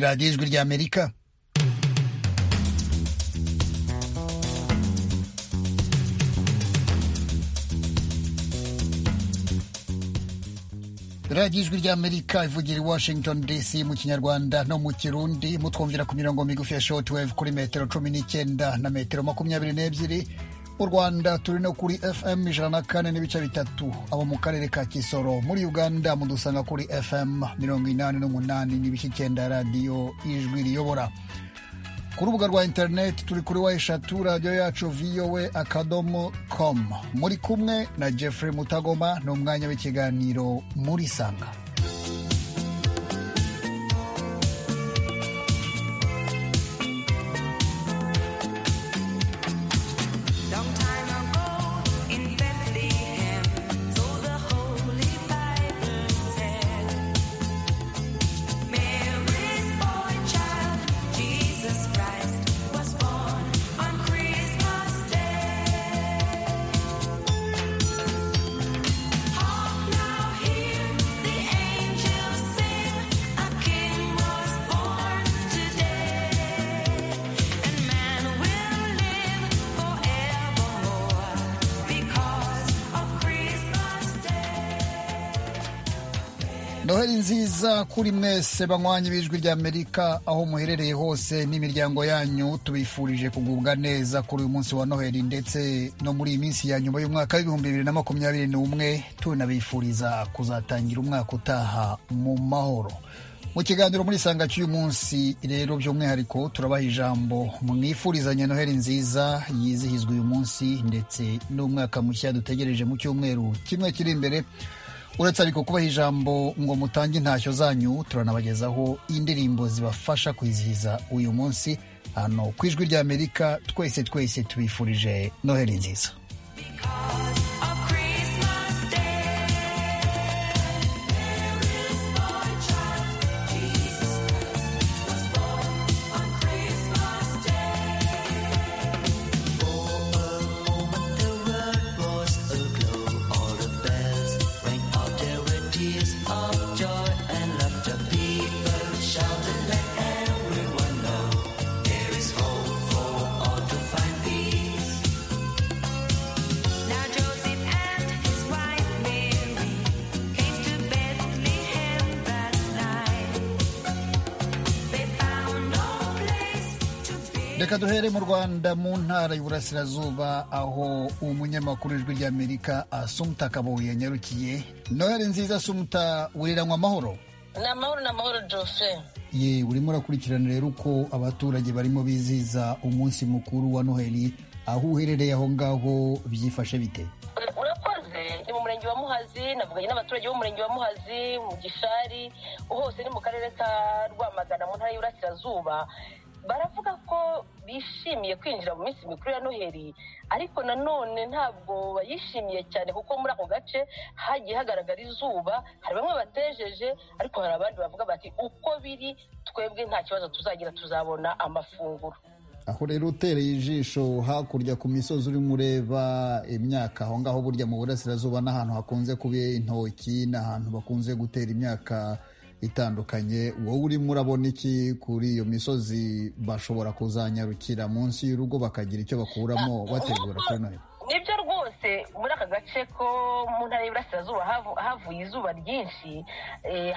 radiyo ijwi ry'amerika radiyo ijwi ry'amerika ivugira i washington dc mu kinyarwanda no mu kirundi mutwumvira ku mirongo migufi ya shortwave kuri metero cumi n'icyenda na metero makumyabiri n'ebyiri mu rwanda turi no kuri fm ijana na kane n'ibice bitatu abo mu karere ka kisoro muri uganda mudusanga kuri fm mirongo inani n'umunani n'ibice icyenda radiyo ijwi riyobora ku rubuga rwa interineti turi kuri wa eshatu radiyo yacu vowe akadomo com muri kumwe na jeffrey mutagoma ni umwanya w'ikiganiro muri sanga noheli nziza kuri mwese banywanyi b'ijwi ry'amerika aho muherereye hose n'imiryango yanyu tubifurije kugubwa neza kuri uyu munsi wa noheli ndetse no muri iyi minsi ya nyuma y'umwaka w'ibihumbi bibiri na makumyabiri n'umwe tunabifuriza kuzatangira umwaka utaha mu mahoro mu kiganiro muri sanga cy'uyu munsi rero by'umwihariko turabaha ijambo mwifurizanye noheli nziza yizihizwa uyu munsi ndetse n'umwaka mushya dutegereje mu cyumweru kimwe kiri imbere uretse ariko kubaha ijambo ngo mutange intashyo zanyu turanabagezaho indirimbo zibafasha kwizihiza uyu munsi hano ku ijwi ry'amerika twese twese tubifurije noheli nziza reka duhere mu rwanda mu ntara y'uburasirazuba aho umunyamakuru ijwi ry'amerika asumuta kabuye yanyarukiye noheli nziza asumuta wiriranywa amahoro ni amahoro ni amahoro jofe ye urimo urakurikirana rero uko abaturage barimo bizihiza umunsi mukuru wa noheli aho uherereye aho ngaho byifashe bite urakoze ni mu murenge wa muhazi navuganye n'abaturage b'umurenge wa muhazi mu gishari hose ni mu karere ka rwamagana mu ntara y'uburasirazuba baravuga ko bishimiye kwinjira mu minsi mikuru ya noheli ariko nanone ntabwo bayishimiye cyane kuko muri ako gace hagiye hagaragara izuba hari bamwe batejeje ariko hari abandi bavuga bati uko biri twebwe nta kibazo tuzagira tuzabona amafunguro aho rero utereye ijisho hakurya ku misozi urimo ureba imyaka aho ngaho burya mu burasirazuba n'ahantu hakunze kuba intoki n'ahantu bakunze gutera imyaka itandukanye wowe urimo urabona iki kuri iyo misozi bashobora kuzanyarukira munsi y'urugo bakagira icyo bakuramo bategura kuri noheli nibyo rwose muri aka gace ko mu ntara y'iburasirazuba havuye izuba ryinshi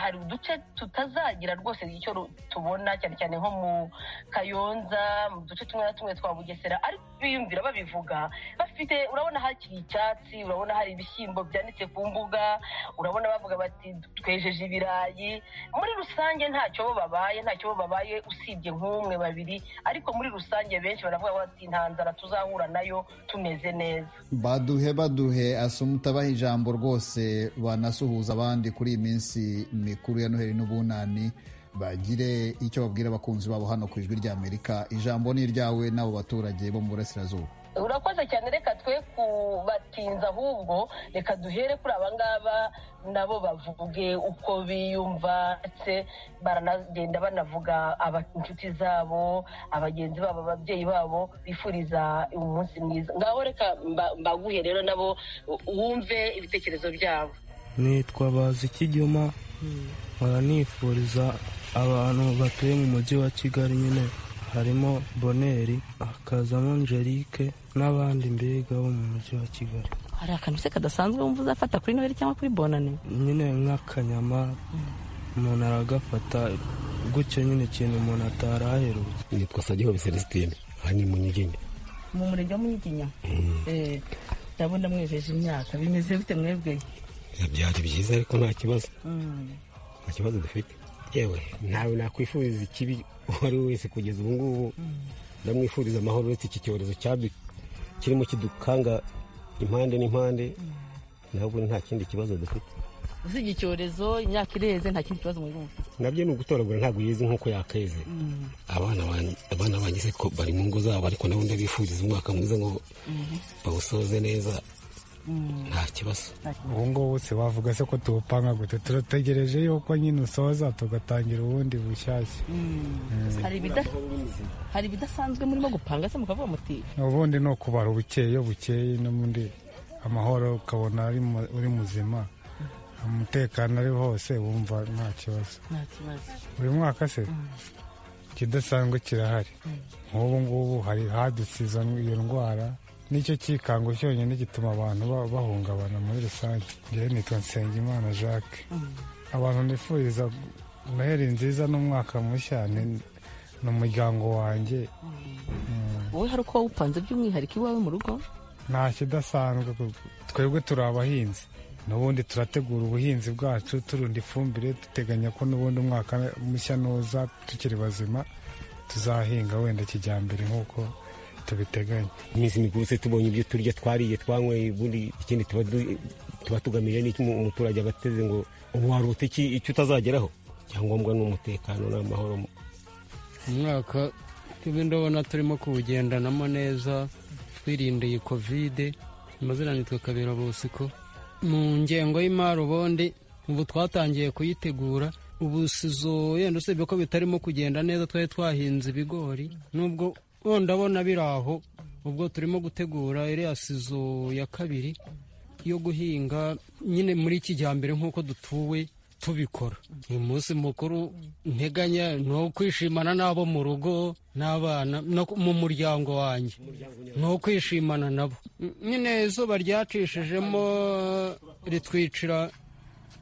hari uduce tutazagira rwose icyo tubona cyane cyane nko mu kayonza mu duce tumwe na tumwe twa bugesera ariko biyumvira babivuga bafite urabona hakiri icyatsi urabona hari ibishyimbo byanditse ku mbuga urabona bavuga bati twejeje ibirayi muri rusange ntacyo bo babaye ntacyo bo babaye usibye nk'umwe babiri ariko muri rusange benshi baravuga bati nta nzara tuzahura nayo tumeze neza baduhe baduhe asumutabaha ijambo rwose banasuhuza abandi kuri iyi minsi mikuru ya noheli n'ubunani bagire icyo babwira abakunzi babo hano ku ijwi ry'amerika ijambo ni iryawe n'abo baturage bo mu burasirazuba urakoze cyane reka twe kubatinza ahubwo reka duhere kuri aba ngaba nabo bavuge uko biyumva ndetse baranagenda banavuga inshuti zabo abagenzi babo ababyeyi babo bifuriza umunsi mwiza ngaho reka mbaguhe rero nabo wumve ibitekerezo byabo nitwa bazikigema baranifuriza abantu batuye mu mujyi wa kigali nyine harimo boneri hakazamo angelique n'abandi mbega bo mu mujyi wa kigali hari akantu se kadasanzwe wumva uzafata kuri noheli cyangwa kuri bonane nyine nk'akanyama umuntu aragafata gutyo nyine ikintu umuntu atari aherutse nitwa sagihobe celestine aha ni mu nyigine mu murenge wa munyiginya ndabona mwejeje imyaka bimeze bite mwebwe byari byiza ariko nta kibazo nta kibazo dufite yewe ntawe nakwifuriza ikibi uwo ari we wese kugeza ubu ngubu ndamwifuriza amahoro uretse iki cyorezo kirimo kidukanga impande n'impande ntabwo nta kindi kibazo dufite usibye icyorezo imyaka ireze nta kindi kibazo muri bumva nabyo ni ugutoragura ntabwo yize nk'uko yakeze abana banjye abana banjye se ko bari mu ngo zabo ariko nabo ndabifuriza umwaka mwiza ngo bawusoze neza nta kibazo ubu ngubu se wavuga se ko tuwupanga gute turategereje yuko nyine usoza tugatangira ubundi bushyashya hari ibida- hari ibidasanzwe murimo gupanga se mukavuga muti ubundi ni ukubara ubukeye bukeye n'ubundi amahoro ukabona ari mu- uri muzima umutekano ari hose wumva nta kibazo nta kibazo buri mwaka se ikidasanzwe kirahari nk'ubu ngubu hari hadutse izo- iyo ndwara nicyo cyikango cyonyine gituma abantu ba- bahungabana muri rusange njyewe nitwa nsengimana jacques abantu nifuriza noheli nziza n'umwaka mushya ni ni umuryango wanjye wowe hari uko wawupanze by'umwihariko iwawe mu rugo nta kidasanzwe kuko twebwe turi abahinzi n'ubundi turategura ubuhinzi bwacu turunda ifumbire duteganya ko n'ubundi umwaka mushya nuza tukiri bazima tuzahinga wenda kijyambere nk'uko tubiteganya iminsi mikuru se tubonye ibyo turya twariye twanyweye ubundi ikindi tuba du- tuba tugamije n'icyo umu- umuturage aba ateze ngo ubu warota iki icyo utazageraho icyangombwa ni umutekano n'amahoro umwaka tuba ndabona turimo kuwugendanamo neza twirindeye kovide amazina nitwa kabera bosiko mu ngengo y'imari ubundi ubu twatangiye kuyitegura ubu sizo yenda usibye ko bitarimo kugenda neza twari twahinze ibigori nubwo wenda ndabona biri aho ubwo turimo gutegura iriya sizo ya kabiri yo guhinga nyine muri kijyambere nk'uko dutuwe tubikora uyu munsi mukuru nteganya ni uwo kwishimana n'abo mu rugo n'abana no ku- mu muryango wanjye ni uwo kwishimana nabo N- nyine izuba ryacishijemo ritwicira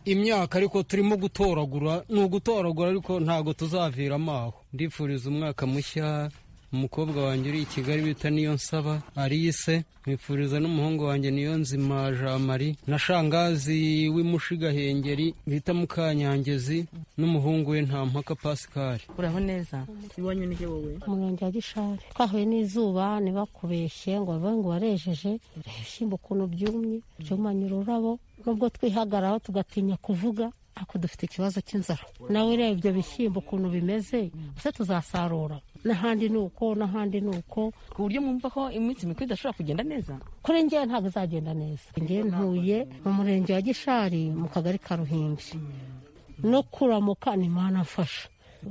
imyaka ariko turimo gutoragura ni ugutoragura ariko ntabwo tuzaviramo aho ndifuriza umwaka mushya umukobwa wanjye uri i kigali bita niyo nsaba alice mwifuriza n'umuhungu wanjye niyo nzima jean marie na shangazi w'imushigahengeri bita mukanyangezi n'umuhungu we nta mpaka pascal uraho neza iwanyu ni he wowe mu murenge wa gishari twahuye n'izuba ntibakubeshye ngo bavuge ngo warejeje ibishyimbo ukuntu byumye byumanye ururabo nubwo twihagararaho tugatinya kuvuga ariko dufite ikibazo cy'inzara nawe ureba ibyo bishyimbo ukuntu bimeze ese tuzasarura n'ahandi ni uko n'ahandi ni uko ku buryo mwumva ko iminsi mikuru idashobora kugenda neza kuri njyewe ntabwo izagenda neza njyewe ntuye mu murenge wa gishari mu kagari ka ruhimbi no kuramuka ni mana mfasha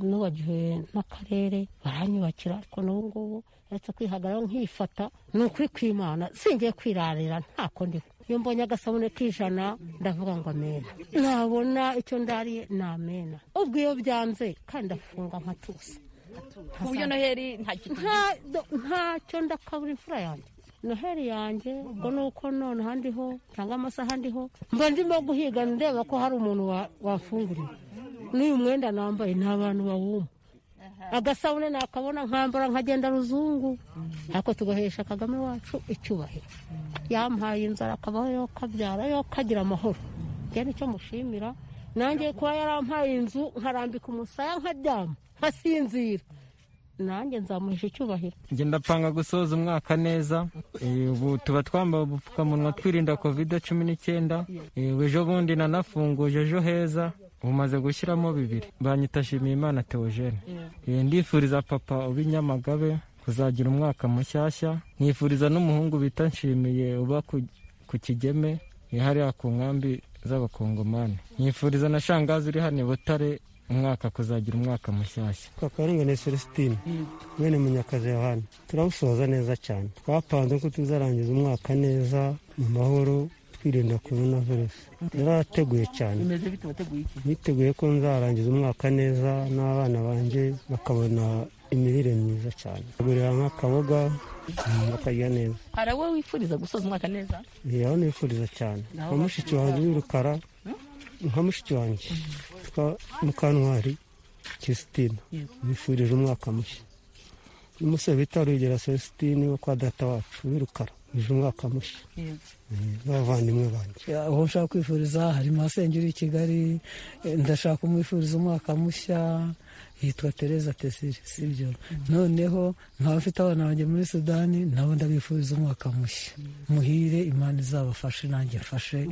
nubagiwe n'akarere baranyubakira ariko n'ubu ngubu uretse kwihagararaho nkifata ni ukuri kw'imana singiye kwirarira ntako ndiho iyo mbonye agasabune k'ijana ndavuga ngo amena nabona icyo ndariye ni amena ubwo iyo byanze kandi ndafunga nkatusa ku buryo noheli nta kintu nta- do- ntacyo ndakabura imfura yanjye noheli yanjye ubwo ni uko nonaha ndiho cyangwa amasaha ndiho mba ndimo guhiga ndeba ko hari umuntu wa- wafunguriwe n'uyu mwenda nambaye ni abantu bawuma agasabune nakabona nkambara nkagenda ruzungu ariko tugahesha kagame wacu icyubahiro yampaye inzara akabaho yo kabyara yo kagira amahoro njye nicyo mushimira nanjye kuba yarampaye inzu nkarambika umusaya nkaryama nkasinzira nanjye nzamuhisha icyubahiro njye ndapanga gusoza umwaka neza Eh, ubu tuba twambaye ubupfukamunwa twirinda kovide cumi n'icyenda Eh, ubu ejo bundi nanafunguje ejo heza ubu maze gushyiramo bibiri banyita Nshimiyimana Theogene Eh, ndifuriza papa uba i Nyamagabe kuzagira umwaka mushyashya nifuriza n'umuhungu bita nshimiye uba ku ku kigeme eh, hariya ku nkambi z'abakongomani nifuriza na shangazi uri hano i Butare umwaka kuzagira umwaka mushyashya twakabarengane celestine mwene munyakazi yohani turawusoza neza cyane twapanze ko tuzarangiza umwaka neza mu mahoro twirinda korona virusi yarateguye cyane bimeze bite wateguye iki niteguye ko nzarangiza umwaka neza n'abana banjye bakabona imirire myiza cyane bagurira nk'akaboga mm, bakarya neza hari abo wifuriza gusoza umwaka neza yaho nifuriza cyane Naho nka mushiki wanjye w'urukara nka mushiki wanjye witwa mukantwari christine nifurije umwaka mushya n'umusore bita rwigera celestine wo kwa data wacu w'irukara yuje umwaka mushya Mm, n'abavandimwe banjye aho nshaka kwifuriza harimo Sengeri uri i kigali eh, ndashaka kumwifuriza umwaka mushya yitwa tereza tesire sibyo noneho nkaba mfite abana banjye muri sudani nabo ndabifuriza umwaka mushya muhire imana izabafashe nanjye mfashe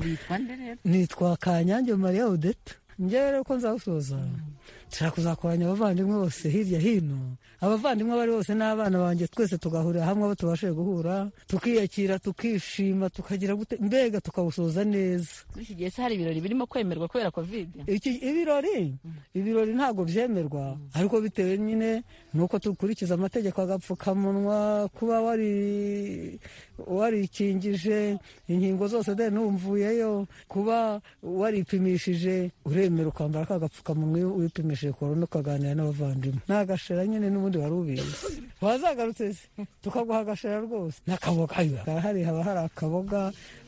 nitwa kanyange mariya odeta njyewe rero ko nzawusoza nshaka kuzakoranya abavandimwe bose hirya hino abavandimwe bari bose n'abana banjye twese tugahurira hamwe abo tubashije guhura tukiyakira tukishima tukagira gute mbega tukawusoza neza muri iki gihe se hari ibirori birimo kwemerwa kubera kovide Iki- ibirori ibirori ntabwo byemerwa ariko bitewe nyine nuko dukurikiza amategeko agapfukamunwa kuba wari warikingije inkingo zose de numvuyeyo kuba waripimishije uremera ukambara ka gapfukamunwa iyo wipimishije korona ukaganira n'abavandimwe n'agashera nyine n'ubundi wari ubizi wazagarutse se tukaguha agashera rwose n'akaboga ayo, karahari haba hari akaboga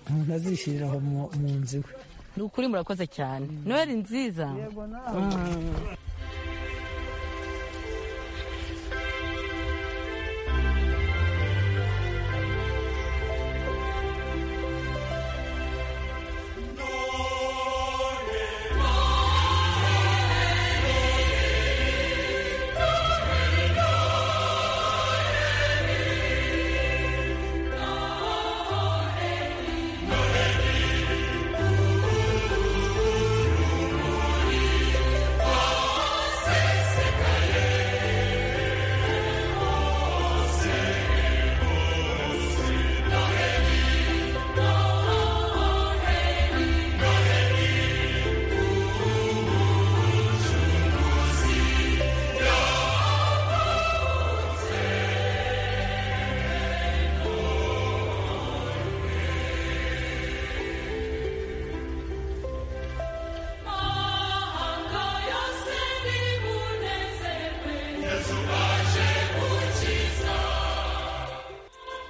umuntu azishyirira aho mu- mu nzu iwe ni ukuri murakoze cyane noheli nziza Mm.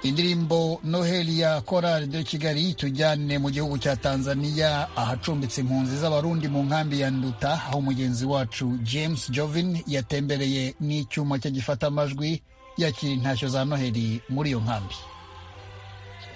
indirimbo noheli ya korali de kigali tujyane mu gihugu cya tanzania ahacumbitse impunzi z'abarundi mu nkambi ya nduta aho mugenzi wacu james jovin yatembereye n'icyuma cye gifata amajwi yakira intashyo za noheli muri iyo nkambi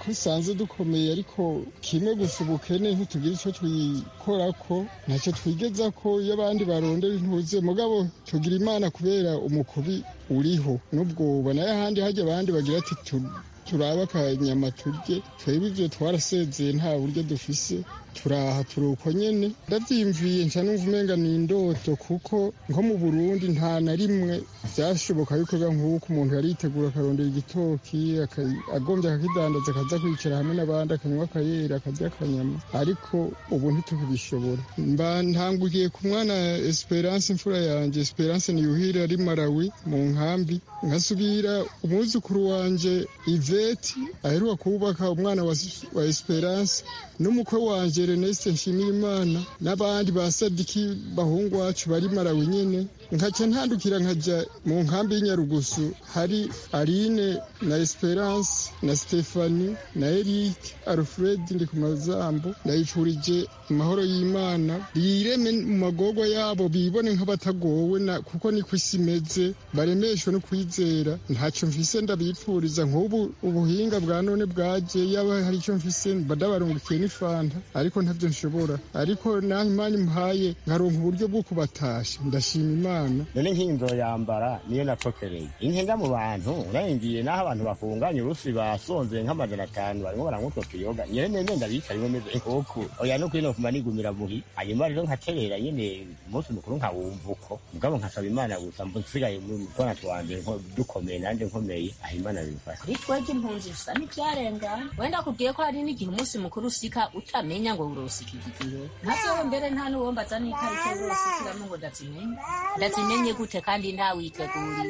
twisanze dukomeye ariko kimwe gusa ubukene ntitugira icyo twikora ko ntacyo twigeza ko iyo abandi barondera intuze mugabo tugira imana kubera umukubi uriho n'ubwoba nayo ahandi hajya abandi bagira ati tu- turabe akanyama turye twebwe ibyo twarasezeye nta buryo dufise turaha turuko nyene ndavyimviye nca numva umenga ni indoto kuko nko mu burundi nta na rimwe vyashoboka yuko biba nk'uko umuntu yaritegura akarondera igitoki aka- agombye akakidandaza akaza kwicara hamwe n'abandi akanywa akayera akarya akanyama ariko ubu ntitubishobora mba ntanguye ku mwana esperance imfura yanjye esperance niyuhira ari malawi mu nkambi nkasubira umwuzukuru wanje iveti aheruka kubaka umwana wa, wa esperance n'umukwe wanje reneste nshimiyimana n'abandi ba sadiki bahungu wacu bari malawi nyene nkaca ntandukira nkaja mu nkambi y'inyarugusu hari aline na esperance na stefani na eric alfred ndi ku mazambo ndayifurije amahoro y'imana yireme mu magorwa yabo bibone nk'abatagowe na kuko niko isi imeze baremeshwe no kwizera ntacyo mfise ndabipfuriza nk'ubu ubuhinga bwa none bwaje yaba hari icyo mfise mba ndabarungukiye n'ifanta ariko ntabyo nshobora ariko naho imana imuhaye nkaronka uburyo bwo kubatasha ndashima imana none nk'inzo yambara niyo nacokereye inkenga mu bantu urengiye n'aho abantu bakunganya urufi basonze nk'amajana atanu barimo barankotoka iyoga nyene nende ndabicariwe meze inkoko oya no kwino kuma nigumira muhi hanyuma rero nkaterera nyene umunsi mukuru nkawumva uko mugabo nkasaba imana gusa mbu nsigaye mu twana twanje nko- dukomeye nanje nkomeye aho imana bimfasha bitwege impunzi bisa n'ibyarengana wenda kubwiye ko hari n'igihe umunsi mukuru usika utamenya ngo urosika iki gihe ntabyo mbere nta n'uwombaza n'itariki urosikiramo ngo ndazimenye ndazimenye gute kandi ntawiteguriye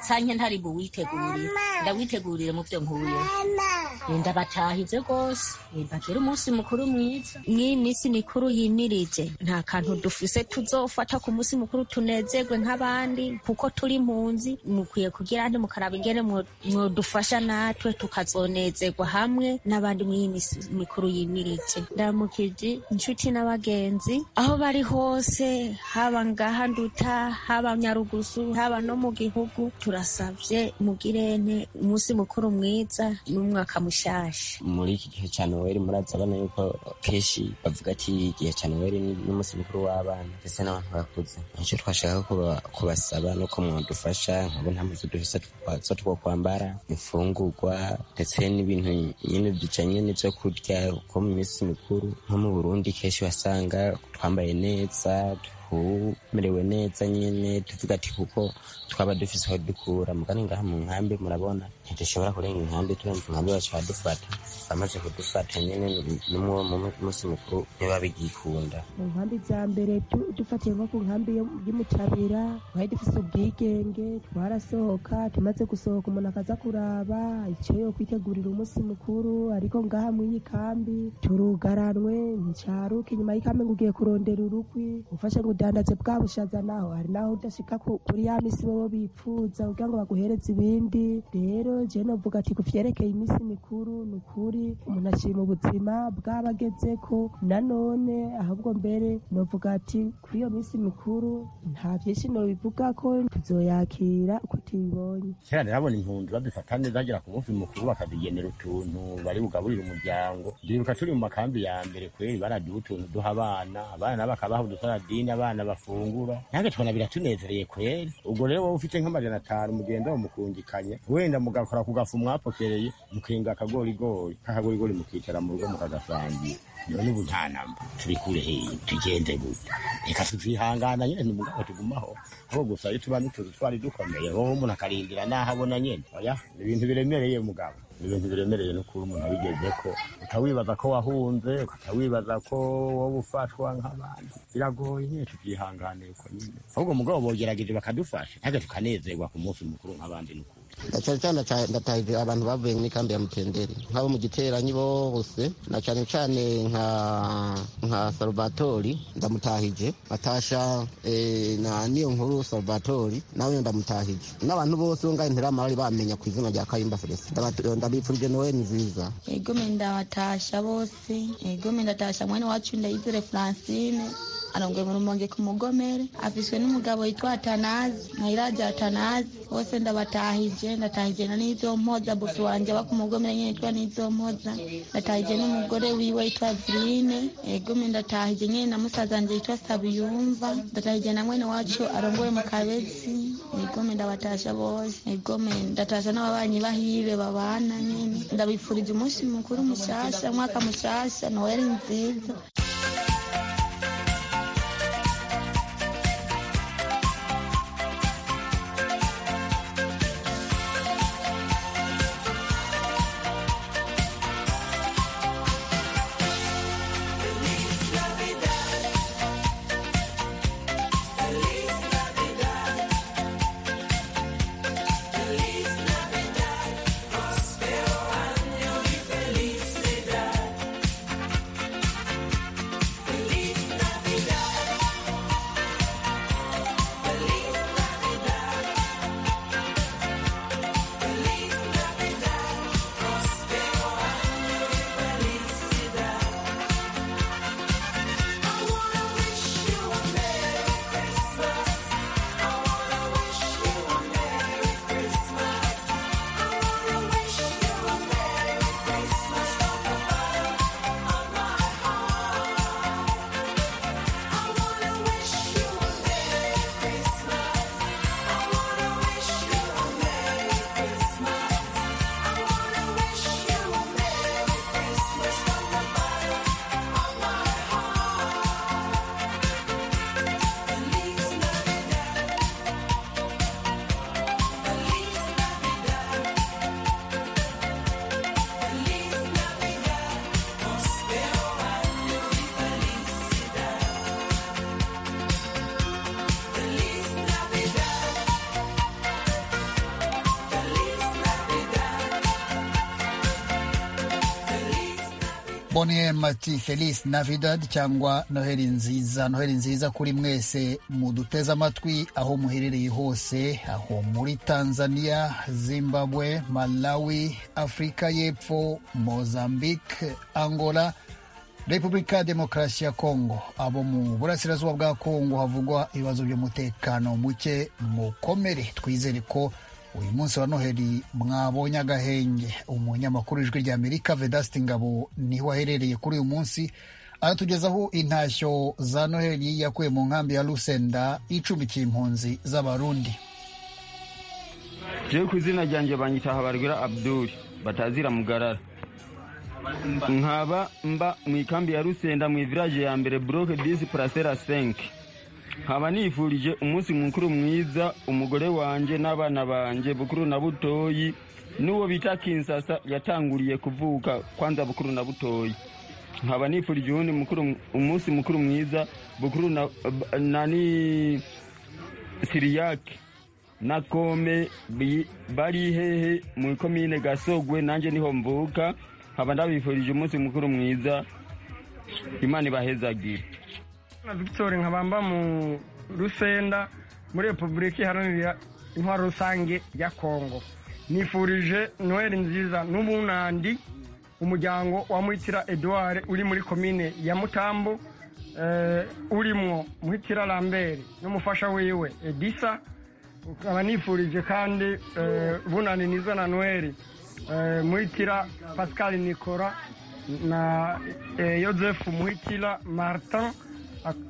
nsange ntari buwitegurire ndawitegurire mu byo nkuye ndabatahize rwose bagire umunsi mukuru mwiza nk'iyi minsi mikuru yimirije nta kantu dufise tuzofata ku munsi mukuru tunezerwe nk'abandi kuko turi mpunzi mukwiye kugira nti mukaraba ingene mwo- mwodufasha natwe tukazonezerwa hamwe n'abandi muri iyi minsi mikuru yimirije ndamukije inshuti n'abagenzi aho bari hose haba ngaha nduta haba nyarugusu haba no mu gihugu turasabye mugirene umunsi mukuru mwiza n'umwaka mushasha muri iki gihe cya noheli murazabona yuko kenshi bavuga ati igihe cya noheli ni- n'umunsi mukuru w'abana ndetse n'abantu bakuze nicyo twashaka kuba- kubasaba no kumwadufasha nkabo nta muzo dufise twa- zo two kwambara imfungurwa ndetse n'ibintu nyine bijanye n'ivyo kurya ko mu minsi mikuru nko mu burundi kenshi wasanga twambaye neza tumerewe neza nyine tuvuga ati kuko twaba dufise aho dukura mugani ngaha mu nkambi murabona ntidushobora kurenga inkambi turenze inkambi baca badufata bamaze kudufata nyine n'umuwo munsi mukuru ntibabigikunda mu nkambi za mbere tu- dufatiye nko ku nkambi yo- y'umutabira twari dufise ubwigenge twarasohoka tumaze gusohoka umuntu akaza kuraba icyo yo kwitegurira umunsi mukuru ariko ngaha mw'iyi kambi turugaranwe nticaruka inyuma y'ikambi ngo ugiye kurondera urukwi ufashe ngo udandaze bwa bushaza naho hari naho udashika ku- kuri ya misi bobo bipfuza kugira ngo baguhereze ibindi rero jewe novuga ati ku vyerekeye iminsi mikuru ni ukuri umuntu ashima ubuzima bw'abagezeko nanone ahubwo mbere novuga ati kuri iyo minsi mikuru nta vyinshi nobivuga ko tuzoyakira uko tubibonye kera nabona impunzi badufata neza bagera ku munsi mukuru bakadugenera utuntu bari bugaburire umuryango ndibuka turi mu makambi ya mbere kweri baraduha utuntu duha abana abana bakabaha udusaradini abana bafungura nange tubona biratunezerewe kweri ubwo rero wowe ufite nk'amajana atanu mugenda mumukungikanya wenda mugakora ku gafu mwapokereye mukinga akagorigori kakagorigori mukicara mu rugo mukagasangira none ubu nta namba tubikure heyi tugende gute reka tuzihangana nyine ntumugabo tugumaho aho gusa iyo tuba n'utuzu twari dukomeye wowe umuntu akarindira n'aho abona nyine oya ni ibintu biremereye mugabo ni ibintu biremereye no kuba umuntu abigeze ko utawibaza ko wahunze ukatawibaza ko wowe ufatwa nk'abandi biragoye nyine tubyihangane uko nyine ahubwo mugabo bogerageje bakadufasha ntabwo tukanezerwa ku munsi mukuru nk'abandi ni ukuri na cyane cyane ndata- ndatahize abantu bavuye muri kambi ya mutenderi nk'abo mu giteranyi bose na cyane cyane nka nka salvatori ndamutahije batasha eh, na niyo nkuru salvatori nawe ndamutahije n'abantu bose bo ngaho ntiramara bamenya ku izina rya kayimba felicite Ndabatu- ndabifurije nowe nziza egome ndabatasha bose egome ndatasha mwene wacu ndayizere francine arongoye mu rumonge ku mugomere afishwe n'umugabo yitwa atanazi nkayiraja atanazi bose ndabatahije ndatahije na n'izo mpoza bosi wanje aba ku mugomere nyene yitwa n'izo mpoza ndatahije n'umugore wiwe yitwa vrine egome ndatahije nyene na musaza wanje yitwa sabiyumva ndatahije na mwene wacu arongoye mu kabezi egome ndabatasha bose egome ndatasha n'ababanyi bahibe babana nyene ndabifurije umunsi mukuru mushasha mwaka mushasha noheli nziza Feliz Navidad. boniye mati felisi navidad cyangwa noheli nziza noheli nziza kuri mwese muduteze amatwi aho muherereye hose aho muri tanzania zimbabwe malawi afurika y'epfo mozambique angola repubulika demokarasi ya kongo abo mu burasirazuba bwa kongo havugwa ibibazo by'umutekano muke mukomere twizere ko uyu munsi wa noheli mwabonye agahenge umunyamakuru ijwi rya amerika vedasiti ngabo niho aherereye kuri uyu munsi aratugezaho intashyo za noheli yakuye mu nkambi ya rusenda icumbikiye impunzi z'abarundi jewe ku izina ryanjye banyita habarwira abduri batazira mugarara nkaba mba mu ikambi ya rusenda mu iviraje ya mbere buroke disi purasera senke nkaba nifurije umunsi mukuru mwiza umugore wanjye n'abana banjye bukuru na butoyi n'uwo bita kinsasa yatanguriye kuvuka kwanza bukuru na butoyi nkaba nifurije uwundi mukuru- umunsi mukuru mwiza bukuru na, na ni siriyake na kome bi- bari hehe mu ikomine gasogwe nanjye niho mvuka nkaba ndabifurije umunsi mukuru mwiza imana ibahezagire na victoire nkabamba mu rusenda muri repubulika iharanira intwaro rusange ya kongo nifurije noheli nziza n'ubunandi umuryango wa muhitira edouard uri muri komine ya mutambo eh, urimwo muhitira lambert n'umufasha wiwe edisa ukaba nifurije kandi eh, bunani niza na noheli eh, muhitira pascal nicola na eh, joseph muhitira martin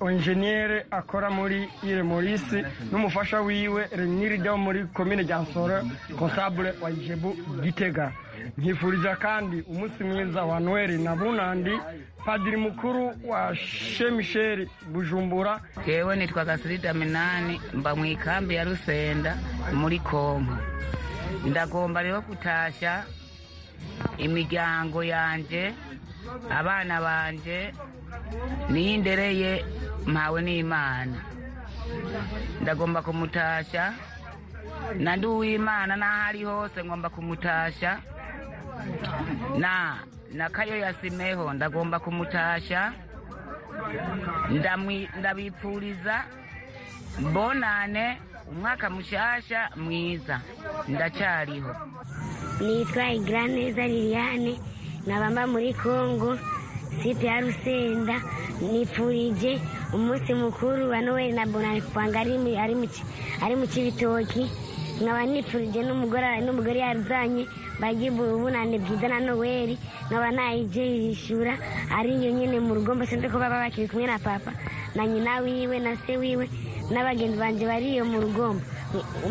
enjeniyeri akora muri ire morisi n'umufasha wiwe renirida wo muri komine ryansoro konsabure wa jebu gitega nkifuriza kandi umunsi mwiza wa noheli na bunandi padiri mukuru wa shemisheri bujumbura yewe nitwa gasirida minani mba mu ikambi ya rusenda muri kongo ndagomba rero gutashya imiryango yanjye abana banjye niyo ndereye mpawe n'imana ndagomba kumutashya na ndi uw'imana n'aho ari hose ngomba kumutashya na na kayo ya simeho ndagomba kumutashya Ndamwi- ndabipfuriza mbonane umwaka mushasha mwiza ndacyariho nitwa Igraneza Liliane nabamba muri Kongo sipe ya Rusenda nipfurije umunsi mukuru wa Noel na Bonani Kwanga ari mu- ari mu ki- ari mu kibitoki nkaba nipfurije n'umugore n'umugore yazanye bagiye ubunane bwiza na Noel nkaba nayije yishura ari yo nyine mu rugo mbese ndiko baba bakiri kumwe na papa na nyina wiwe na se wiwe n'abagenzi banjye bari iyo mu rugombo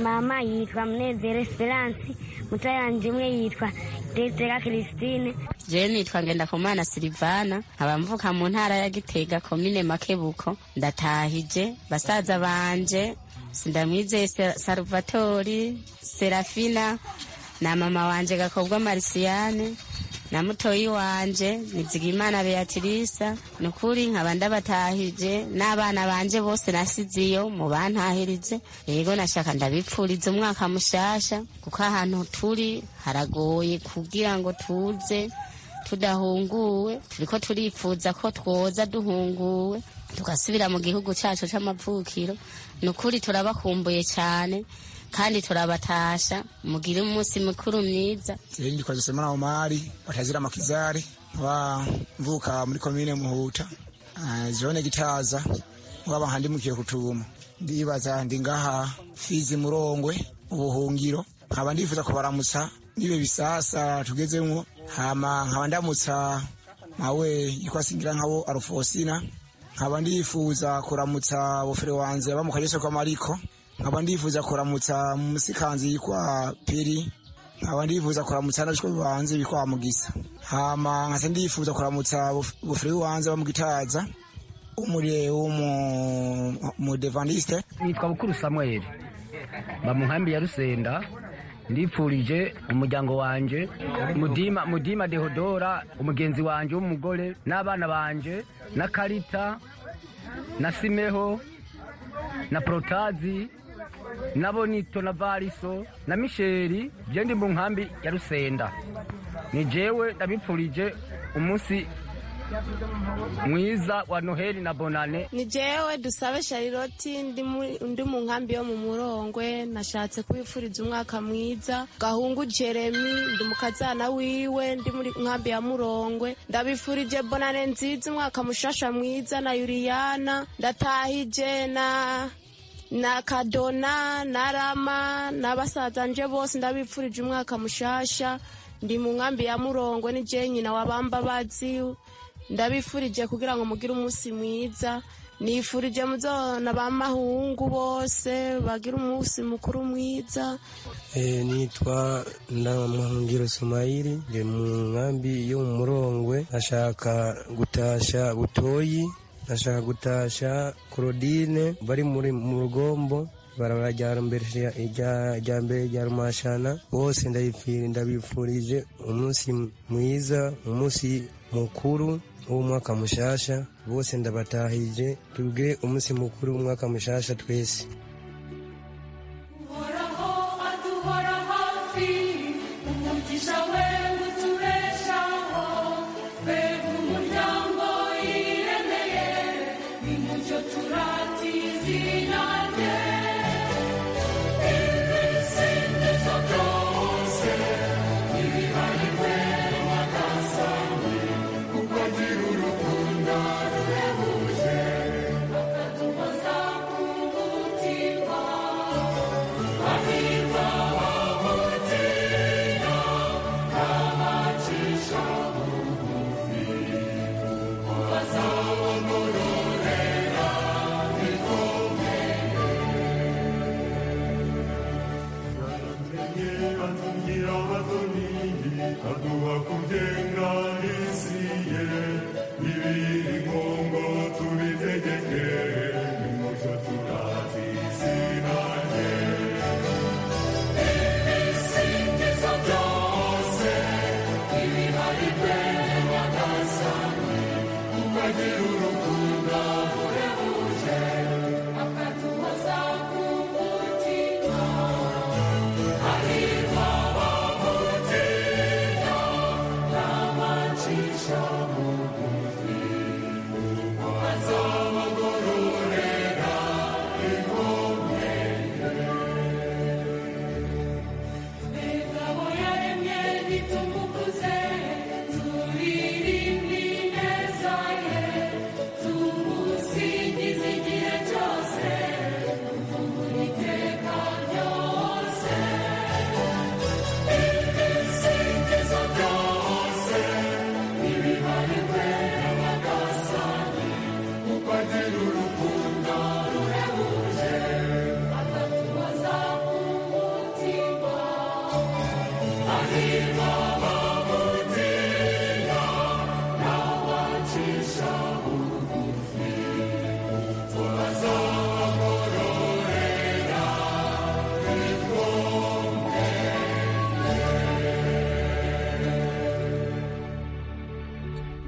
mama yitwa munezero esperance muto yanjye umwe yitwa tetera christine jewe nitwa ngendakumana silivana nkaba mvuka mu ntara ya gitega komine makebuko ndatahije basaza banje sindamwizeye Se- saluvatori serafina na mama wanje gakobwa marisiyane na mutoyi wanje nizigimana beatirisa ni ukuri nkaba ndabatahije n'abana banje bose nasiziyo mu bantahirije yego nashaka ndabipfuriza umwaka mushasha kuko ahantu turi haragoye kugira ngo tuze tudahunguwe turiko turipfuza ko twoza duhunguwe tugasubira mu gihugu cyacu cy'amavukiro ni ukuri turabakumbuye cyane kandi turabatasha mugire umunsi mukuru mwiza Ndi kwa Josemana Omari watazira makizari wa mvuka muri komine Muhuta ah, zone Gitaza waba handimukiye kutuma ndibaza ndi ngaha Fizi Murongwe ubuhungiro nkaba ndifuza kubaramutsa nibe bisasa tugezemwo hama nkaba ndamutsa mawe yitwa Singira nkabo Arufosina nkaba ndifuza kuramutsa bufere wanje bamuka Yesu kwa Mariko nkaba ndifuza kuramutsa musikanzi yitwa Piri nkaba ndifuza kuramutsa n'abashwe bibanze bitwa Mugisa hama nkase ndifuza kuramutsa buf- bufere wibanze bamugitaza umure w'umudevandiste nitwa bukuru samuel mba mu nkambi ya rusenda ndipfurije umuryango wanje mudima mudima dehodora umugenzi wanje w'umugore n'abana banje na karita na simeho na porotazi na bonito na variso na misheri byo ndi mu nkambi ya rusenda ni jewe ndabipfurije umunsi mwiza wa noheli na bonane ni jewe dusabe shariroti ndi muri- ndi mu nkambi yo mu murongwe nashatse kwifuriza umwaka mwiza gahungu jeremi ndi mukazana wiwe ndi muri nkambi ya murongwe ndabifurije bonane nziza umwaka mushasha mwiza na yuriyana ndatahije na na kadona na rama na basaza nje bose ndabipfurije umwaka mushasha ndi mu nkambi ya murongwe ni je nyina wabamba bazi ndabifurije kugira ngo mugire umunsi mwiza nifurije muzona b'amahungu bose bagire umunsi mukuru mwiza Eh, nitwa ndamahungiro sumayiri ndi mu nkambi yo mu murongwe ashaka gutasha butoyi ashaka gutasha korodine bari muri mu rugombo barabara rya mbere rya- rya- rya mbere rya rumashana bose ndabifi- ndabifurije umunsi mwiza umunsi mukuru w'uwo mwaka mushasha bose ndabatahije tubwire umunsi mukuru w'umwaka mushasha twese aduhora hafi umugisha wewe utubeshaho twebwe umuryango yiremeye ni mucyo turata izina rye ibisingizo byose ntibihariwe nyagasani kuko agira urukundo ruhebuje akaduhoza ku mutima Ukagira urukundo ruhebuje akaduhoza ku mutima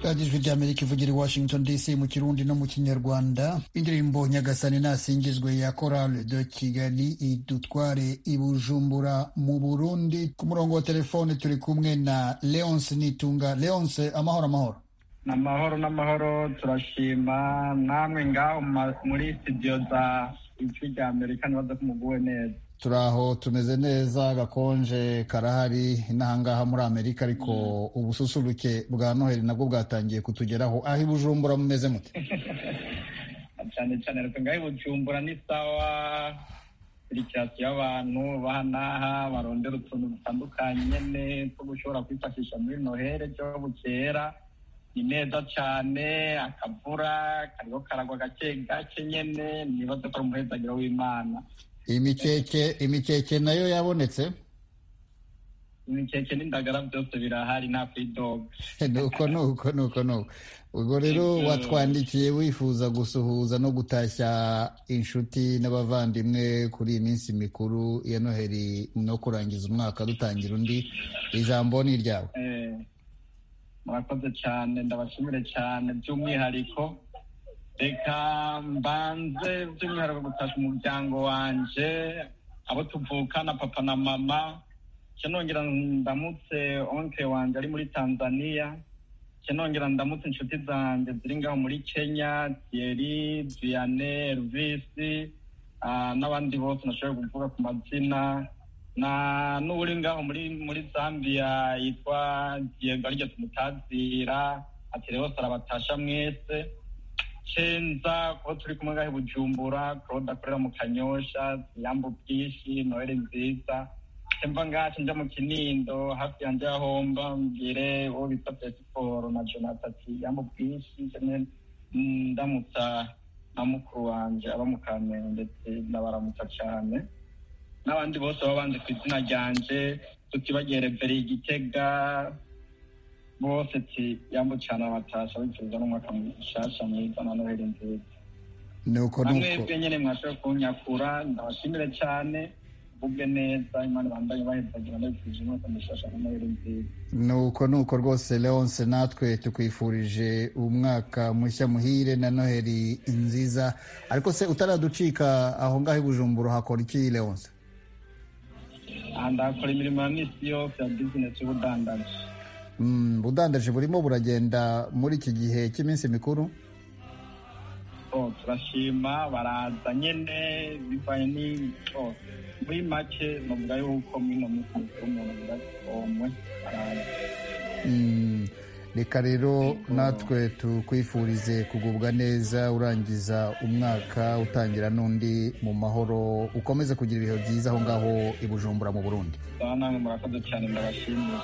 radiyo ijwi ry'amerika ivugira i washington dc mu kirundi no mu kinyarwanda indirimbo nyagasani nasingizwe ya korale de kigali idutware i bujumbura mu burundi ku murongo wa telefone turi kumwe na leonce nitunga leonce amahoro amahoro ni amahoro n'amahoro turashima namwe ngaho ma- muri studio za ijwi rya amerika ntibaza ko muguwe neza turi aho tumeze neza agakonje karahari n'ahangaha muri amerika ariko ubususuruke bwa noheli nabwo bwatangiye kutugeraho aho i bujumbura mumeze mute cyane cyane ariko ngaho i bujumbura ni sawa sirikirasi y'abantu bahanaha barondera utuntu dutandukanye nyene two gushobora kwifashisha muri noheli byo bukera ni neza cyane akavura kariho karagwa gake gake nyene nibaza ko ari umuhezagiro w'imana imikeke imikeke nayo yabonetse imikeke n'indagara byose birahari nta kwidoga nuko nuko nuko nuko ubwo rero Ibyo- watwandikiye wifuza gusuhuza no gutashya inshuti n'abavandimwe kuri iyi minsi mikuru ya noheli no kurangiza umwaka dutangira undi ijambo ni iryawe Eh, murakoze cyane ndabashimire cyane by'umwihariko reka mbanze by'umwihariko gutasha umuryango wanje abo tuvukana papa na mama nca nongera ndamutse onke wanje ari muri tanzania nongera ndamutse inshuti zanjye ziri ngaho muri kenya thierry diane elvis ah, n'abandi bose nashobora kuvuga ku mazina na n'uri ngaho muri muri zambia yitwa diego aryo tumutazira ati rero arabatasha mwese cenza kuba turi kumwe ngaho i bujumbura claude akorera mu kanyosha yambu bwishi noheli nziza mva ngacu nja mu kinindo hafi yanjye ya homba mbwire uwo bita pesiporo na jonathan ati yambo bwinshi njye ndamutsa na mukuru wanjye aba mu kamenge ndetse ndabaramutsa cyane n'abandi bose baba banze ku izina ryanjye tutibagiye rebere igitega bose ati yambo cyane abatasha bifuza n'umwaka mushasha mwiza na noheli nziza nuko na nuko mwebwe nyine mwashoboye kunyakura ndabashimire cyane mvuge neza imana bambaye bahezagira ndabifurije umwaka mushasha na noheli nziza nuko nuko rwose leonce natwe tukwifurije umwaka mushya muhire na noheli nziza ariko se utaraducika aho ngaho i bujumbura hakora iki leonce ndakora imirimo ya misi yose ya bizinesi y'ubudandaji Mm, budandaje burimo buragenda muri iki gihe cy'iminsi mikuru Oh, turashima baraza nyene bivanye ni oh, muri make novuga yuko mwino minsi mikuru umuntu budasomwe baraza Mm, reka rero natwe tukwifurize kugubwa neza urangiza umwaka utangira n'undi mu mahoro ukomeze kugira ibihe byiza aho ngaho i bujumbura mu burundi sawa namwe murakoze cyane ndabashimira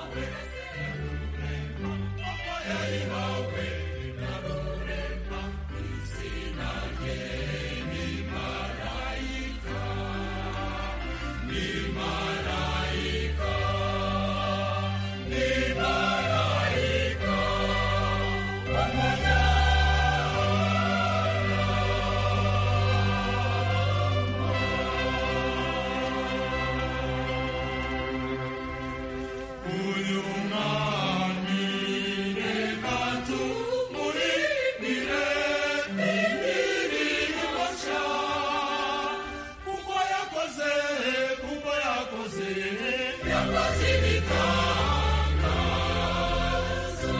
Yakoze ibitangaza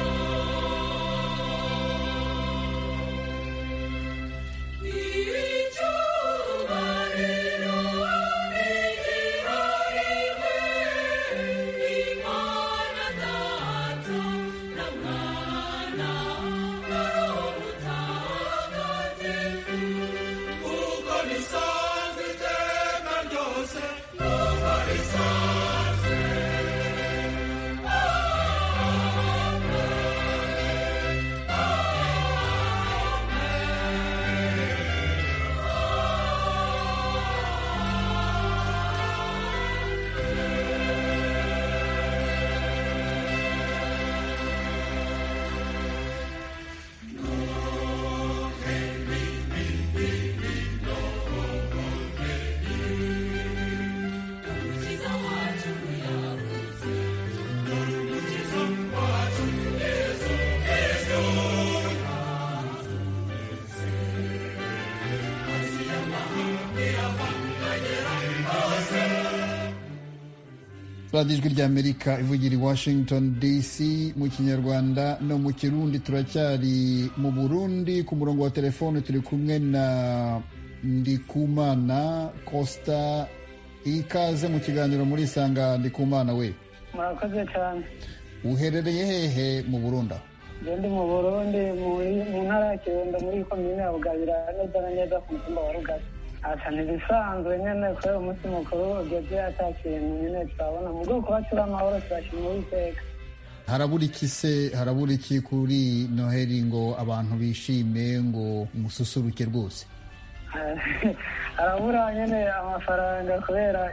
icyubahiro nigihariwe imana data na mwana na roho mutagatifu kuko bisanzwe iteka ryose kuko bisanzwe Umukiza wacu yavuze, dore umukiza wacu Yesu Kristo. Hasi y'amahanga yavanganyira hose. radiyo ijwi ry'amerika ivugira i washington dc mu kinyarwanda no mu kirundi turacyari mu burundi ku murongo wa telefone turi kumwe na ndikumana costa ikaze mu kiganiro muri isanga ndikumana we murakoze cyane uherereye hehe mu burundi aho? njye ndi mu burundi muri- mu ntara ya kirundo muri komine ya bugabira neza na neza ku mutumba wa rugazi asa ntibisanzwe nyene kubera umunsi mukuru ugeze ata kintu nyene turabona mu bwoko bacu b'amahoro turashima uwiteka harabura iki se harabura iki kuri noheli ngo abantu bishime ngo mususuruke rwose harabura nyene amafaranga kubera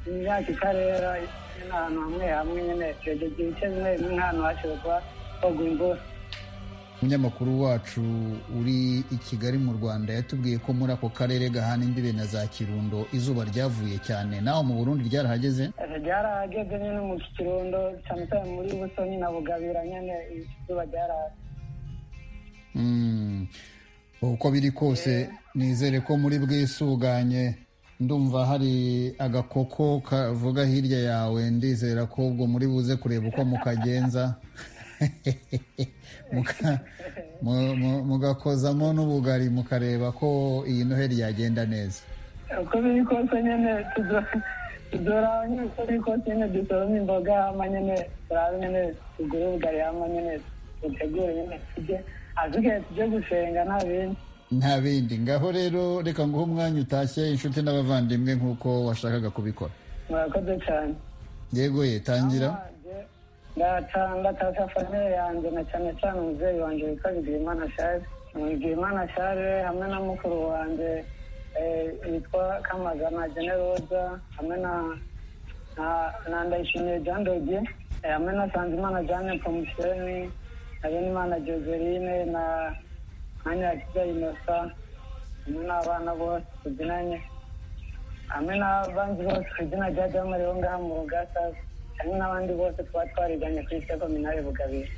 imyaka itarera nyene ahantu hamwe hamwe nyene twegeje ibice bimwe bimwe nk'ahantu hashoboye kuba hogwa imvura umunyamakuru wacu uri i kigali mu rwanda yatubwiye ko muri ako karere gahana imbibe na za kirundo izuba ryavuye cyane naho mu burundi ryarahageze ryarahageze nyine mu kirundo cyane cyane muri busoni na bugabira nyine izuba ryaraje Mm. uko biri kose nizere ko muri bwisuganye ndumva hari agakoko kavuga hirya yawe ndizera ko ubwo muri buze kureba uko mukagenza muka- mu- mu- mugakozamo n'ubugari mukareba ko iyi noheli yagenda neza uko biri kose nyine tudo- tudora nyine uko biri kose nyine dusoroma imboga hama nyine turabe nyine tugure ubugari hama nyine dutegure nyine tujye azigaye tujye gusenga nta bindi nta bindi ngaho rero reka nguhe umwanya utashye inshuti n'abavandimwe nk'uko washakaga kubikora murakoze cyane yego ye tangira ndatashya famille yanjye na cyane cyane umubyeyi wanjye witwa bigiyimana shari bigiyimana shari hamwe na mukuru wanjye eh, yitwa kamagana generoza hamwe na na- na ndayishimiye jean doge eh, hamwe na sanzimana jeanne promotioni na benimana joseline na nkanyakiza inosa hamwe n'abana bose tubyinanye hamwe n'abandi bose ku izina rya damu rero ngaha mu rugasa hamwe n'abandi bose twaba twariganye kuri sekominari bugabira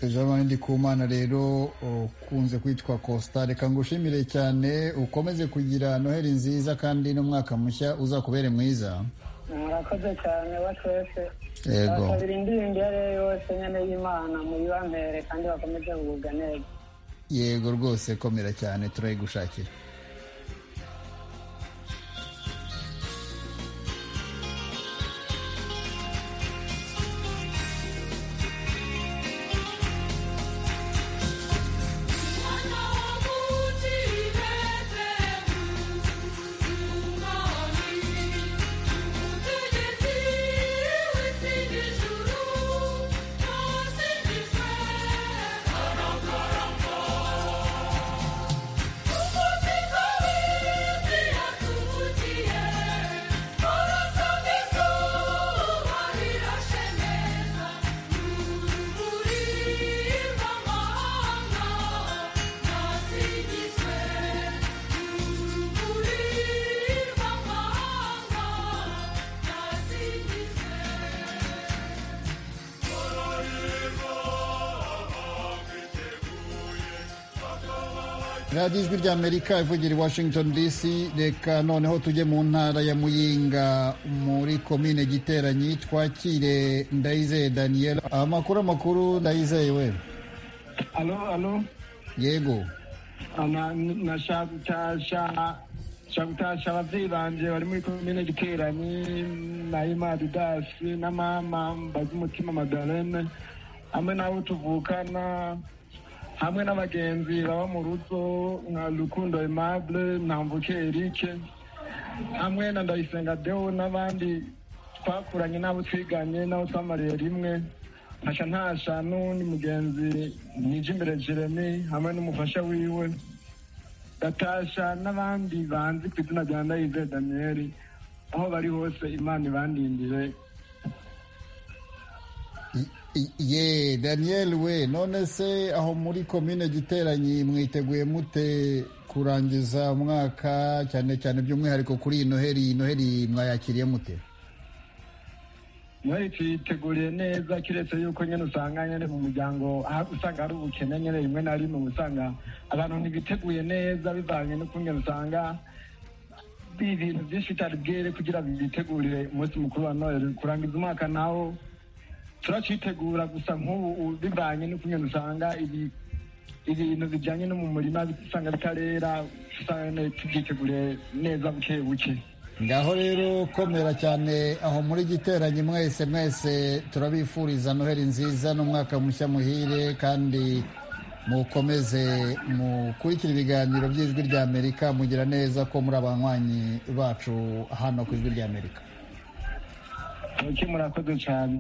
jean ndikumana rero ukunze kwitwa costa reka ngushimire cyane ukomeze kugira noheli nziza kandi n'umwaka mushya uzakubere mwiza murakoze cyane wa twese Yego. abasabira indirimbo iyo ariyo yose nyine y'imana muyibampere kandi bakomeze kugubwa neza yego rwose komera cyane turayigushakira radiyo ijwi rya amerika ivugira i washington dc reka noneho tujye mu ntara ya muyinga muri komine giteranyi twakire ndayizeye daniel amakuru amakuru ndayizeye we alo alo yego nashaka gutasha ababyeyi banjye bari muri komine giteranyi na imari dasi na mama mbaze umutima madalene hamwe n'abo tuvukana hamwe n'abagenzi baba mu rugo nka rukundo aimable ntamvuke erike hamwe na ndayisenga deo n'abandi twakuranye n'abo twiganye n'abo twamariye rimwe ntasha ntasha n'uwundi mugenzi nijimbere jeremy hamwe n'umufasha wiwe gatasha n'abandi banzi ku izina rya ndayize daniyeli aho bari hose imana ibandindire I- ye daniel we none se aho muri komine giteranyi mwiteguye mute kurangiza umwaka cyane cyane by'umwihariko kuri iyi noheli iyi noheli mwayakiriye mute muri tuyiteguriye neza kiretse yuko nyine usanga nyine mu muryango aha usanga hari ubukene nyine rimwe na rimwe uba usanga abantu ntibiteguye neza bivanye n'ukuntu usanga bi- ibintu byinshi bitari bwere kugira bitegurire umunsi mukuru wa noheli kurangiza umwaka nawo turacitegura gusa nk'ubu ubu bivanye n'ukuntu usanga ibi ibintu bijyanye no mu murima usanga bitarera usanga nyine tubyiteguriye neza buke buke ngaho rero komera cyane aho muri giteranyi mwese mwese turabifuriza noheli nziza n'umwaka mushya muhire kandi mukomeze mukurikira ibiganiro by'ijwi rya amerika mugira neza ko muri abanywanyi bacu hano ku ijwi rya amerika muke murakoze cyane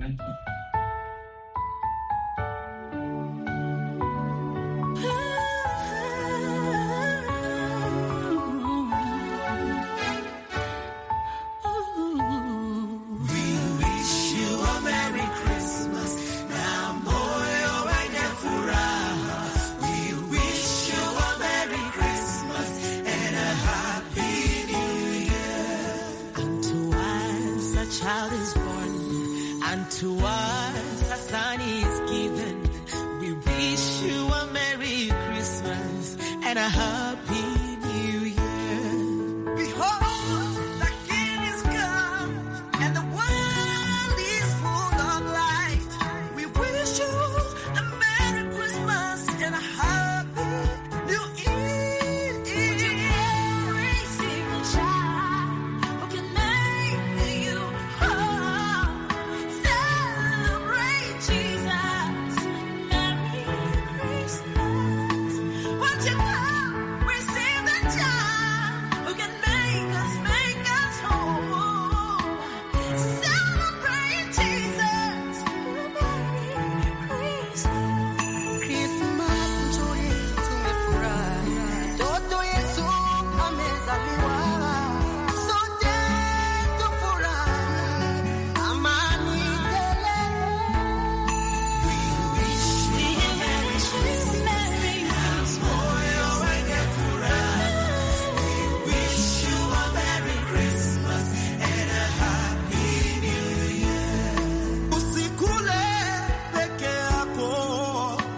Child is born, and to us a son is given. We wish you a Merry Christmas and a Happy New Year. Behold, the King is come, and the world is full of light. We wish you a Merry Christmas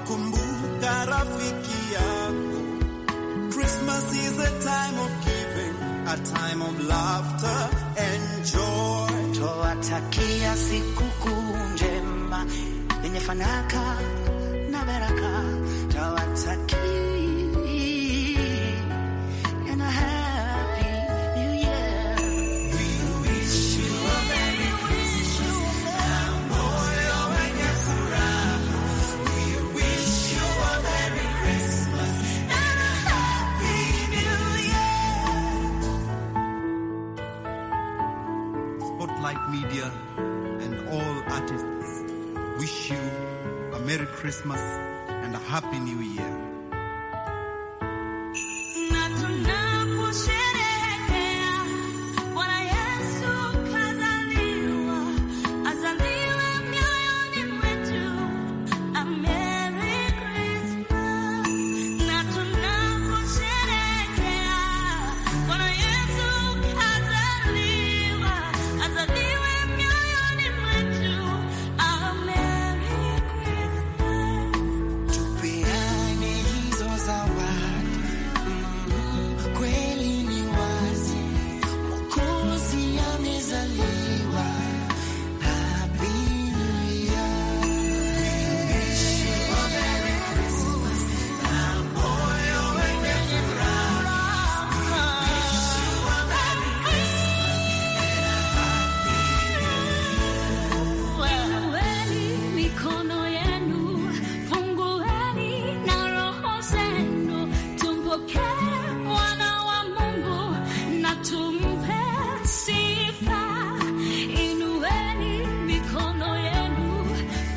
kumbuka rafiki yako. Christmas is a time of giving, a time of laughter and joy. Twatakia sikukuu njema yenye fanaka na baraka, twatakia and a happy new year. We wish you a merry Christmas na moyo wenye furaha. We wish you a merry Christmas and a happy new year. Spotlight Media and all artists wish you a Merry Christmas and a Happy New Year. Na tunaposherehekea Bwana Yesu kazaliwa, azaliwe mioyoni mwetu. A Merry Christmas. Na tunaposherehekea Bwana Yesu kazaliwa, azaliwe mioyoni mwetu. A Merry Christmas. Tupeane hizo zawadi, Mm, kweli ni wazi Mwokozi amezaliwa. Happy New Year. Na moyo wenye furaha. Fungueni mikono yenu, fungueni na roho zenu, tumpokee mwana wa Mungu na tumpe sifa. Inueni mikono yenu,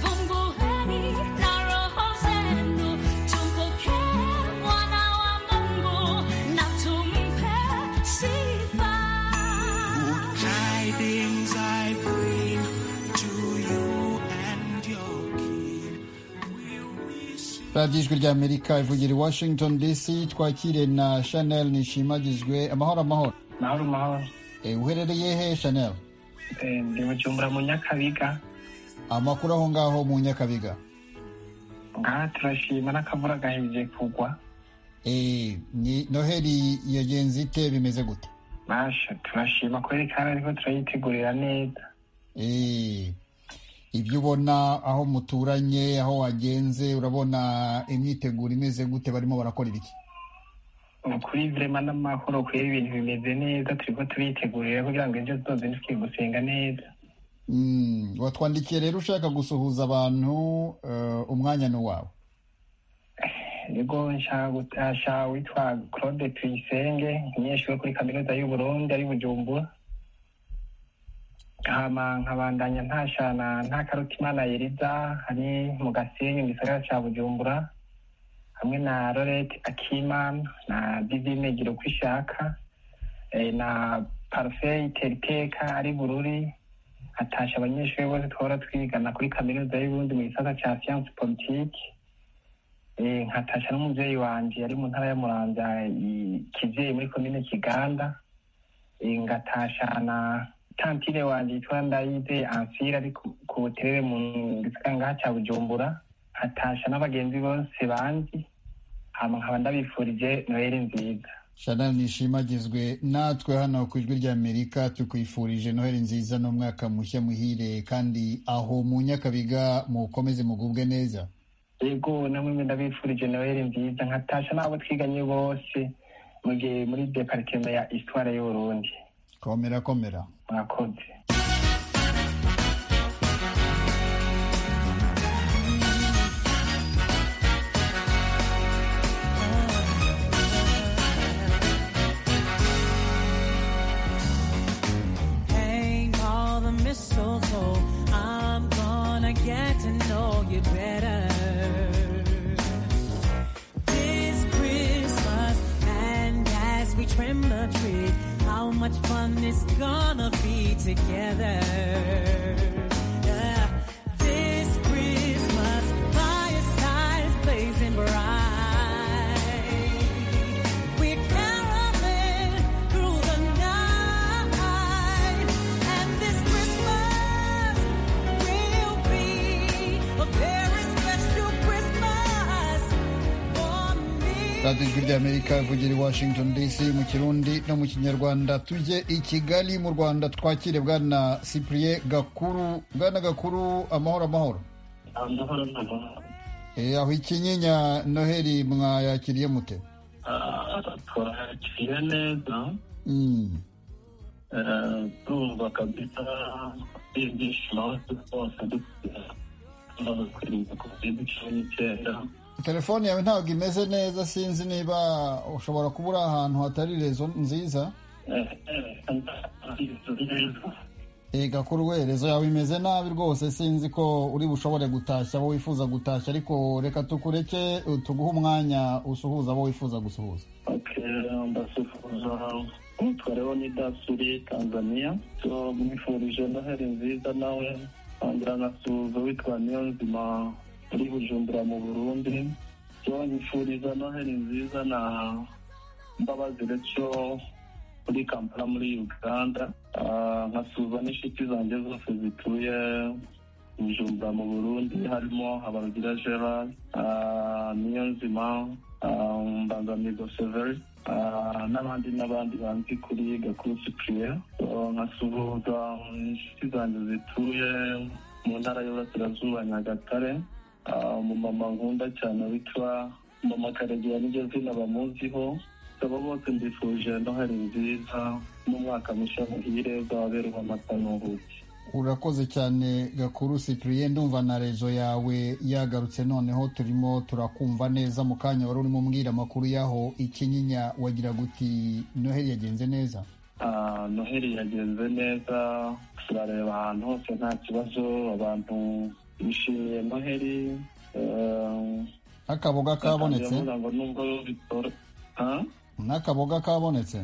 fungueni na roho zenu, tumpokee mwana wa Mungu na tumpe sifa. Good tidings I bring to you and your king. radiyo ijwi rya amerika ivugira i washington dc twakire na chanel nishimagizwe amahoro amahoro mahoro mahoro Eh, uherereye he chanel Eh, ndi bujumbura mu nyakabiga amakuru aho ngaho mu nyakabiga ngaha turashima n'akavura gahejeje kugwa Eh, ni noheli yagenze ite bimeze gute masha turashima kubera ikara ariko turayitegurira neza Eh, ibyo ubona aho muturanye aho wagenze urabona imyiteguro imeze gute barimo barakora ibiki ukuri vrema n'amahoro kubera ibintu bimeze neza turiko turiyitegurira kugira ngo ejo tuzozinduke gusenga neza Mm, watwandikiye rero ushaka gusuhuza abantu eh, umwanya ni uwawe nigo nshaka gutasha witwa claude tuyisenge umunyeshuri wo kuri kaminuza y'uburundi ari bujumbura hama nkabandanya ntashana nta karutimana yeriza ari mu gasenyi mu gisagara ca bujumbura hamwe na lorete akimana na divine gira uko ishaka eh, na parufe iteriteka ari bururi atasha abanyeshuri bose twahora twigana kuri kaminuza y'uburundi mu gisata ca siyanse politike Eh, nkatasha n'umubyeyi wanje yari mu ntara ya muramvya i- kizeyi muri komine kiganda Eh, ngatasha na tantine wanje yitwa ndayize ansira ari ku- ku buterere mu gisagara ngaha ca bujumbura nkatasha n'abagenzi bose banje hama nkaba ndabifurije noheli nziza chanel nishimagizwe natwe hano ku ijwi rya amerika tukwifurije noheli nziza n'umwaka mushya muhire kandi aho mu nyakabiga mukomeze mugubwe neza yego namwe ndabifurije noheli nziza nkatasha n'abo twiganye bose mu gihe muri departema ya histoire y'uburundi komera komera mwakoze hang all the mistletoe. I'm gonna get to know you better. This Christmas, and as we trim the tree, how much fun it's gonna be together. Yeah. This Christmas, firesides blazing bright. We're caroling through the night, and this Christmas will be a very special Christmas radiyo ijwi ry'amerika ivugira i washington dc mu kirundi no mu kinyarwanda tujye i kigali mu rwanda twakire bwana cyprien gakuru bwana gakuru amahoro amahoro amahoro n'amahoro Eh, aho ikinyinya noheli mwayakiriye mute Ah, twakiriye neza Mm. Eh, turumva kabisa ibyishimo rwose dukomeza kwirinda covid cumi n'icyenda telefone yawe ntabwo imeze neza sinzi niba ushobora kuba uri ahantu hatari rezo nziza Eh, eh, ntabwo neza. Eh, gakuru we rezo yawe imeze nabi rwose sinzi ko uri bushobore gutashya abo wifuza gutashya ariko reka tukureke eh, tuguhe umwanya usuhuza abo wifuza gusuhuza Eh, mbasuhuza umutwareho ni dasuri tanzania so mwifurije noheli nziza nawe ntangira nkasuhuza witwa niyo nzima uri bujumbura mu burundi so nyifuriza noheli nziza na mbabazi reco muri kampala muri uganda Ah, nkasuhuza n'inshuti zanjye zose zituye bujumbura mu burundi harimo habarugira gerard ah, niyo nzima ah, mbangamigo severi ah, n'abandi n'abandi banzi kuri gakuru cyprien So, nkasuhuza inshuti zanjye zituye mu ntara y'uburasirazuba nyagatare Ah, umumama nkunda cyane witwa mama karegeya n'iryo zina bamuziho aba bose mbifuje noheli nziza n'umwaka mushya muhire uzababerwa amata n'ubuki urakoze cyane gakuru cyprien ndumva na rezo yawe yagarutse noneho turimo turakumva neza mu kanya wari urimo umbwira amakuru y'aho ikinyinya wagira guti noheli yagenze neza Ah, noheli yagenze neza turareba ahantu hose nta kibazo abantu bishimiye noheli Eh, n'akaboga kabonetse ndavuga ngo nubwo bitoro Ha? n'akaboga kabonetse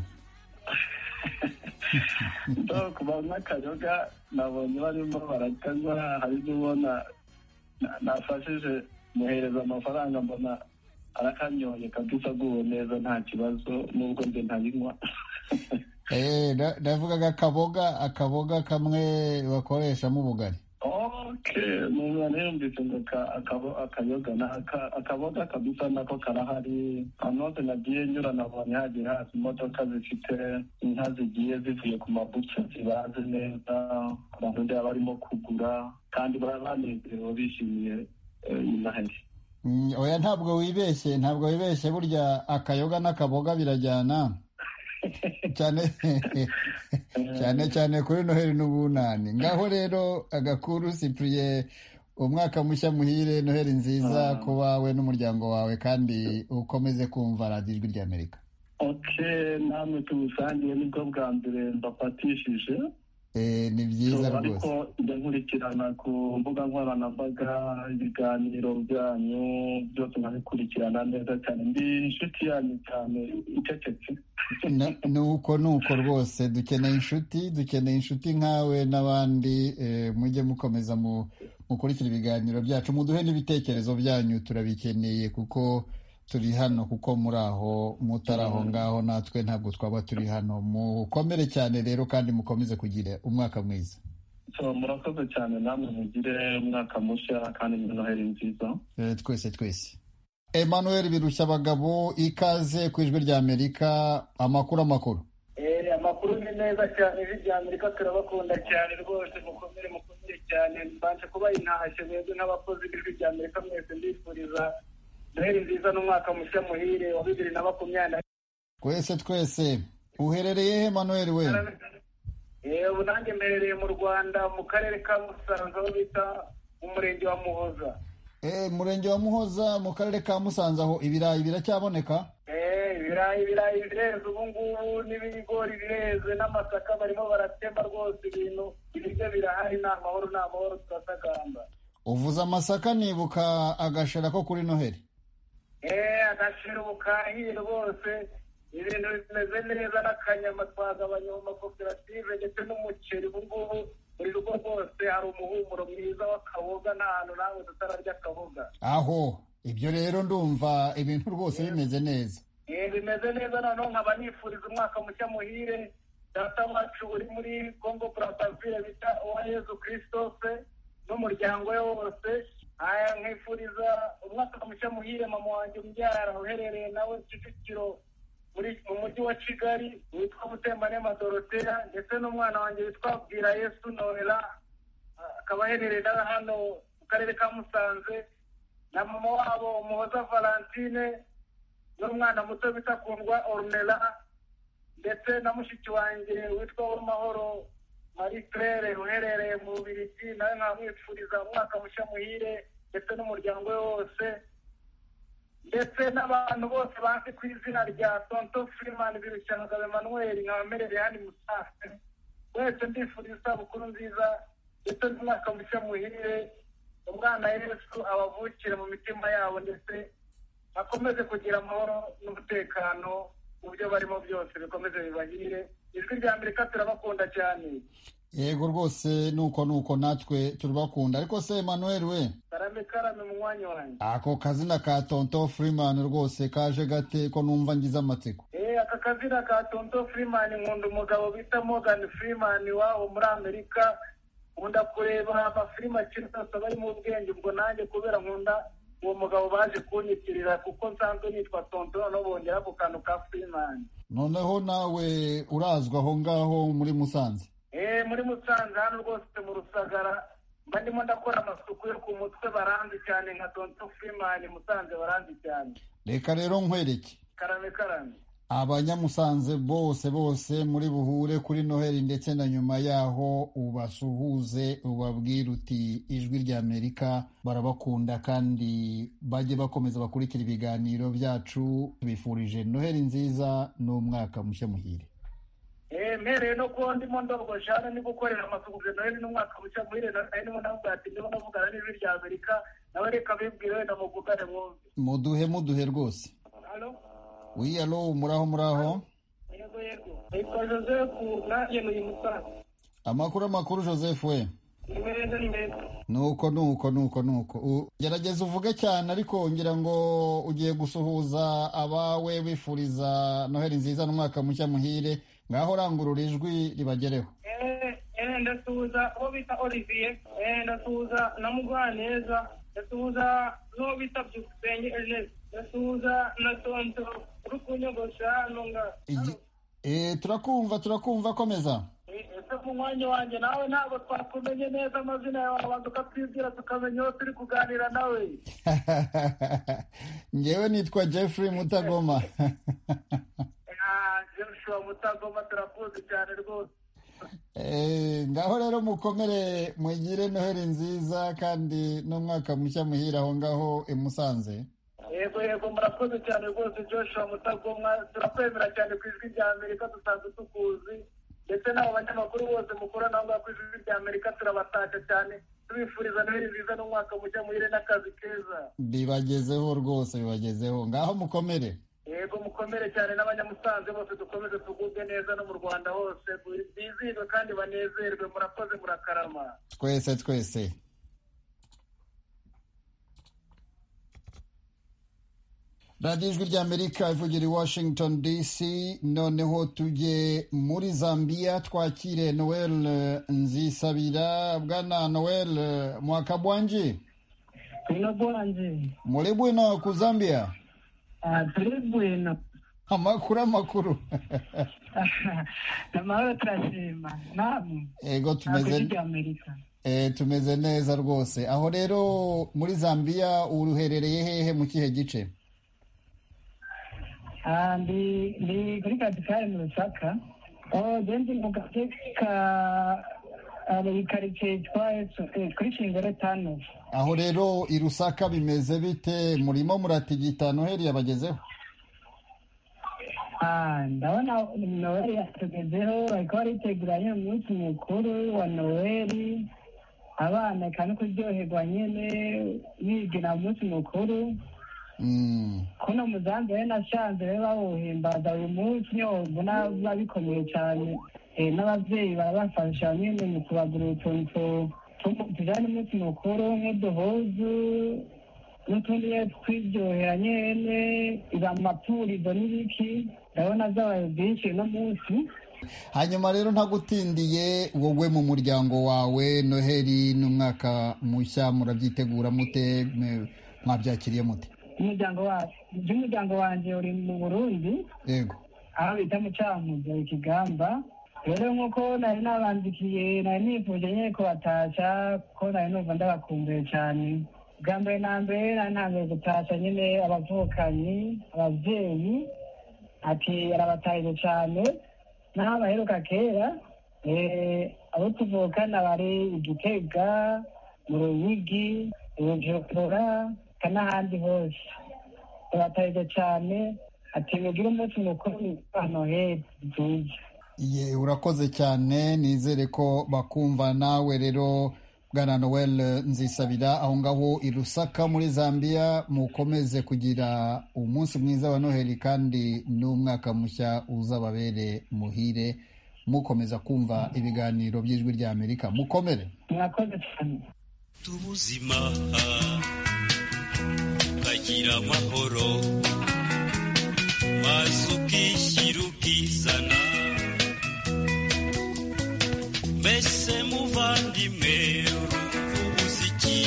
Ndo ku banywa akayoga nabonye barimo barakanywa hari n'ubona na- nafashije muhereza amafaranga mbona arakanyoye kabisa aguwe neza nta kibazo nubwo nde ntabinywa Eh, na- navugaga akaboga akaboga kamwe bakoreshamo ubugari okay mumwana yumvise ngo ka- akabo- akayoga na- aka- akaboga kabisa nako karahari ahantu hose nagiye nyura nabonye hagiye haza imodoka zifite inka zigiye zivuye ku mabuca zibaze neza abantu ndeba barimo kugura kandi baba banezerewe bishimiye eh, iyi noheli Mm, oya ntabwo wibeshye ntabwo wibeshye burya akayoga n'akaboga birajyana cyane cyane cyane kuri noheli n'ubunani ngaho rero agakuru cyprien umwaka mushya muhire noheli nziza Ah. ku bawe n'umuryango wawe kandi ukomeze kumva radiyo ijwi ry'amerika ok namwe tubusangiye nibwo bwa mbere mbafatishije Eh, ni byiza So, rwose ariko njya nkurikirana ku mbuga nkoranyambaga ibiganiro byanyu byose nkabikurikirana neza cyane ndi inshuti yanyu cyane icecetse Na- ni uko ni uko rwose dukeneye inshuti dukeneye inshuti nkawe n'abandi eh, mujye mukomeza mu- mukurikira ibiganiro byacu muduhe n'ibitekerezo byanyu turabikeneye kuko turi hano kuko muri aho mutari aho ngaho natwe ntabwo twaba turi hano mukomere cyane rero kandi mukomeze kugira umwaka mwiza so murakoze cyane namwe mugire umwaka mushya kandi muri noheli nziza Eh, twese twese emmanuel birushya abagabo ikaze ku ijwi ry'amerika amakuru amakuru Eh, amakuru ni meza cyane ijwi rya amerika turabakunda cyane rwose mukomere mukomere cyane mbanje kuba intashye mwebwe nk'abakozi b'ijwi rya amerika mwese ndifuriza noheli nziza n'umwaka mushya muhire wa bibiri na makumyabiri na twese twese uherereye he emmanuel we Eh, ubu nanjye mperereye mu rwanda mu karere ka musanze aho bita mu murenge wa muhoza Eh, murenge wa muhoza mu karere ka musanze aho ibirayi biracyaboneka Eh, ibirayi ibirayi bireze ubu ngubu n'ibigori bireze n'amasaka barimo baratema rwose ibintu ibiryo birahari ni amahoro ni amahoro turasagamba uvuze amasaka nibuka agashera ko kuri noheli Eh, agashira ubukahiye rwose ibintu bimeze neza n'akanyama twagabanya mu makoperative ndetse n'umuceri ubu ngubu buri rugo rwose hari umuhumuro mwiza w'akaboga nta hantu nawe tutararya akaboga aho ibyo rero ndumva ibintu rwose bimeze neza Eh, bimeze neza noneho nkaba nifuriza umwaka mushya muhire data wacu uri muri congo brazzaville bita uwayezu christophe n'umuryango we wose aya nkifuriza umwaka mushya muhire mama wanjye umbyara uherereye nawe kicukiro muri mu mujyi wa kigali witwa mutembanema doroteya ndetse n'umwana wanjye witwa bwira yesu nohera akaba aherereye nawe hano mu karere ka musanze na mama wabo umuhoza valantine n'umwana muto bita kundwa ornera ndetse na mushiki wanjye witwa uwamahoro marie claire uherereye mu bubirigi nawe nkamwifuriza umwaka mushya muhire ndetse n'umuryango we wose ndetse n'abantu bose bazi ku izina rya tonto freeman birushyanga emmanuel nkabamerere hano musanze wese ndifuriza isabukuru nziza ndetse n'umwaka mushya muhire umwana yesu abavukire mu mitima yabo ndetse bakomeze kugira amahoro n'umutekano mu byo barimo byose bikomeze bibahire ijwi rya amerika turabakunda cyane yego rwose nuko nuko natwe turabakunda ariko se emmanuel we karame karame mu mwanya wanjye ako kazina ka tonto freeman rwose kaje gate ko numva ngize amatsiko Eh, aka kazina ka tonto freeman nkunda umugabo bita morgan freeman wabo muri amerika nkunda kureba amafilime akiri yose aba ari mu bwenge ubwo nanjye kubera nkunda uwo mugabo baje kunyitirira kuko nsanzwe nitwa tonto noneho bongera ako kantu ka freeman noneho nawe urazwa aho ngaho muri musanze Eh, muri musanze hano rwose mu rusagara mba ndimo ndakora amasuku yo ku mutwe baranzi cyane nka tonto freeman musanze baranzi cyane reka rero nkwereke karame karame abanyamusanze bose bose muri buhure kuri noheli ndetse na nyuma yaho ubasuhuze ubabwire uti ijwi rya amerika barabakunda kandi bajye bakomeza bakurikira ibiganiro byacu tubifurije noheli nziza n'umwaka mushya muhire Eh, mpereye no kuba ndimo ndogosha hano ndi gukorera amasuku bya noheli n'umwaka mushya muhire na nari ndimo ndavuga ati ndimo ndavugana n'ijwi rya amerika nawe reka bibwire wenda muvugane mwumve muduhe muduhe rwose Halo? wiyalo muraho muraho yego yego nitwa joseph nanjye ni uyu musaza amakuru amakuru joseph we ni meza ni meza nuko nuko nuko nuko U- gerageza uvuge cyane ariko ngira ngo ugiye gusuhuza abawe wifuriza noheli nziza n'umwaka mushya muhire ngaho urangurura ijwi ribagereho Eh, eh, ndasuhuza uwo bita olivier eh, ndasuhuza na mugwaneza ndasuhuza n'uwo bita byukusenge ernest ndasuhuza na tonto uri kunyogosha nunga Igi- Eh, turakumva turakumva komeza ese mu mwanya wanjye nawe ntabwo twakumenye neza amazina yawe abantu ukatwibwira tukamenya uwo turi kuganira nawe ngewe nitwa jeffrey mutagoma Ah, joshua mutagoma turakuzi cyane rwose Eh, ngaho rero mukomere mugire noheli nziza kandi n'umwaka mushya muhire aho ngaho i musanze yego yego murakoze cyane rwose joshua mutagomwa turakwemera cyane ku ijwi rya amerika dusanzwe tukuzi ndetse n'abo banyamakuru bose mukora nabo ngaho ku ijwi rya amerika turabatashya cyane tubifuriza noheli nziza n'umwaka mujya muhire n'akazi keza bibagezeho rwose bibagezeho ngaho mukomere yego mukomere cyane n'abanyamusanze bose dukomeze tugubwe neza no mu rwanda hose bizihirwe kandi banezerwe murakoze murakarama twese twese radiyo ijwi rya amerika ivugira i washington dc noneho tujye muri zambia twakire noel eh, nzisabira bwana noel eh, mwaka bwanji Bwino bwanji muri bwino ku zambia Ah, turi bwino amakuru amakuru amahoro turashima namwe ego Ntabwo tumeze ijwi rya amerika eh, tumeze neza rwose aho rero muri zambia uruherereye hehe mu kihe gice Ah, ndi ndi kuri katikari mu rusaka Oh, je ndi mu gace ka ah, mu karitsiye yitwa Esote, kuri shingiro tanu aho rero i rusaka bimeze bite murimo muratigita noheli yabagezeho Ah, ndabona noweli yatugezeho bariko bariteguranye umunsi mukuru wa noweli abana eka no kuryoherwa nyene bigina umunsi mukuru kuno muzambi rero nasanze rero bawuhimbaza uyu munsi nyine ubona biba bikomeye cyane Eh, n'abavyeyi barabafasha nyine mu kubagurira utuntu tu- tu- tujanye umunsi mukuru nk'uduhuzu n'utundi nyene twiryohera nyene iba amapurizo n'ibiki ndabona vyabaye byinshi no munsi hanyuma rero ntagutindiye wowe mu muryango wawe noheli n'umwaka mushya murabyitegura mute mwe- mwabyakiriye mute umuryango wacu by'umuryango wanjye uri mu burundi yego aho bita mucamuzo ikigamba rero nk'uko nari nabandikiye nari nifuje nyine kubatashya kuko nari numva ndabakumbuye cyane bwa mbere na mbere nari ntangiye gutashya nyine abavukanyi ababyeyi ati arabatahije cyane n'aho abaheruka kera eh, abo tuvukana bari igitega mu ruyigi ubujumbura eka n'ahandi hose turatahije cyane ati mugire umunsi mukuru wa noheli nziza Ye, urakoze cyane nizere ko bakumva nawe rero bwana noel eh, nzisabira aho ngaho i rusaka muri zambia mukomeze kugira umunsi mwiza wa noheli kandi n'umwaka mushya uzababere muhire mukomeza kumva ibiganiro by'ijwi rya amerika mukomere mwakoze cyane ubuzima ukagira amahoro maze ukishyira ukizana mbese muvandimwe urumva ubuze iki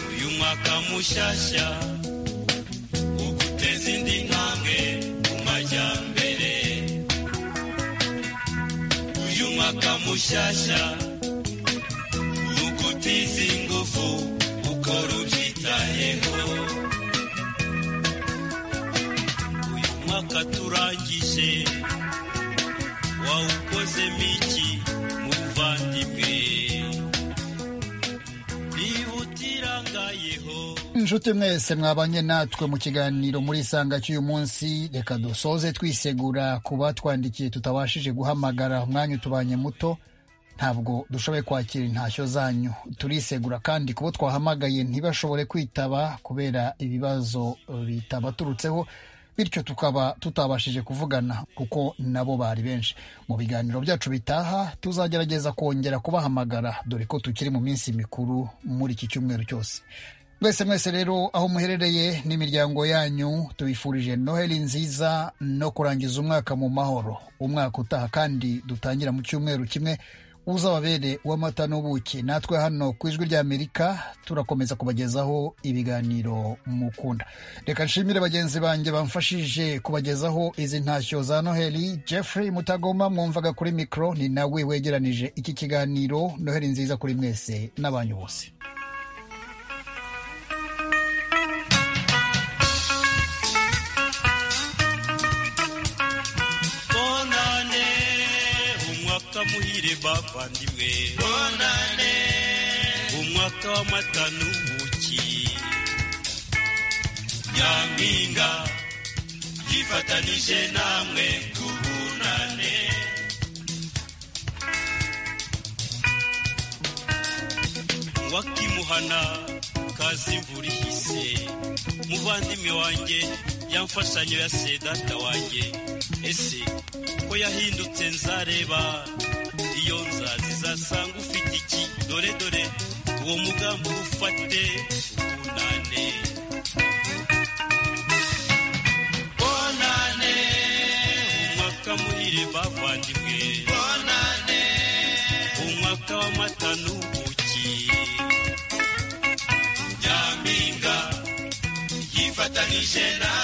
uyu mwaka mushyashya uguteza indi ntambwe mu majyambere uyu mwaka mushyashya ugutiza ingufu ukora ubyitayeho uyu mwaka turangije wawukozemo iki muvandimwe niba utirangayeho inshuti mwese mwabanye natwe mu kiganiro muri isanga cy'uyu munsi reka dusoze twisegura ku batwandikiye tutabashije guhamagara umwanya utubanye muto ntabwo dushoboye kwakira intashyo zanyu turisegura kandi kubo twahamagaye ntibashobore kwitaba kubera ibibazo eh, bitabaturutseho bityo tukaba tutabashije kuvugana kuko nabo bari benshi mu biganiro byacu bitaha tuzagerageza kongera kubahamagara dore ko tukiri mu minsi mikuru muri iki cyumweru cyose mwese mwese rero aho muherereye n'imiryango yanyu tubifurije noheli nziza no kurangiza umwaka mu mahoro umwaka utaha kandi dutangira mu cyumweru kimwe uzababere uw'amata n'ubuki natwe hano ku ijwi ry'amerika turakomeza kubagezaho ibiganiro mukunda reka nshimire bagenzi banjye bamfashije kubagezaho izi ntashyo za noheli jeffrey mutagoma mwumvaga kuri mikoro ni nawe wegeranije iki kiganiro noheli nziza kuri mwese n'abanyu bose bonane umwaka muhire bavandimwe bonane umwaka w'amata n'ubuki nyampinga yifatanije namwe tubunane wakimuhana kazi imvura ihise muvandimwe wanjye yamfashanyo ya sedata wanjye ese ko yahindutse nzareba iyo nzazi zasanga ufite iki dore dore uwo mugambi ufate bunane bonane umwaka muhire bavandimwe bonane umwaka w'amata n'ubuki nyampinga yifatanije na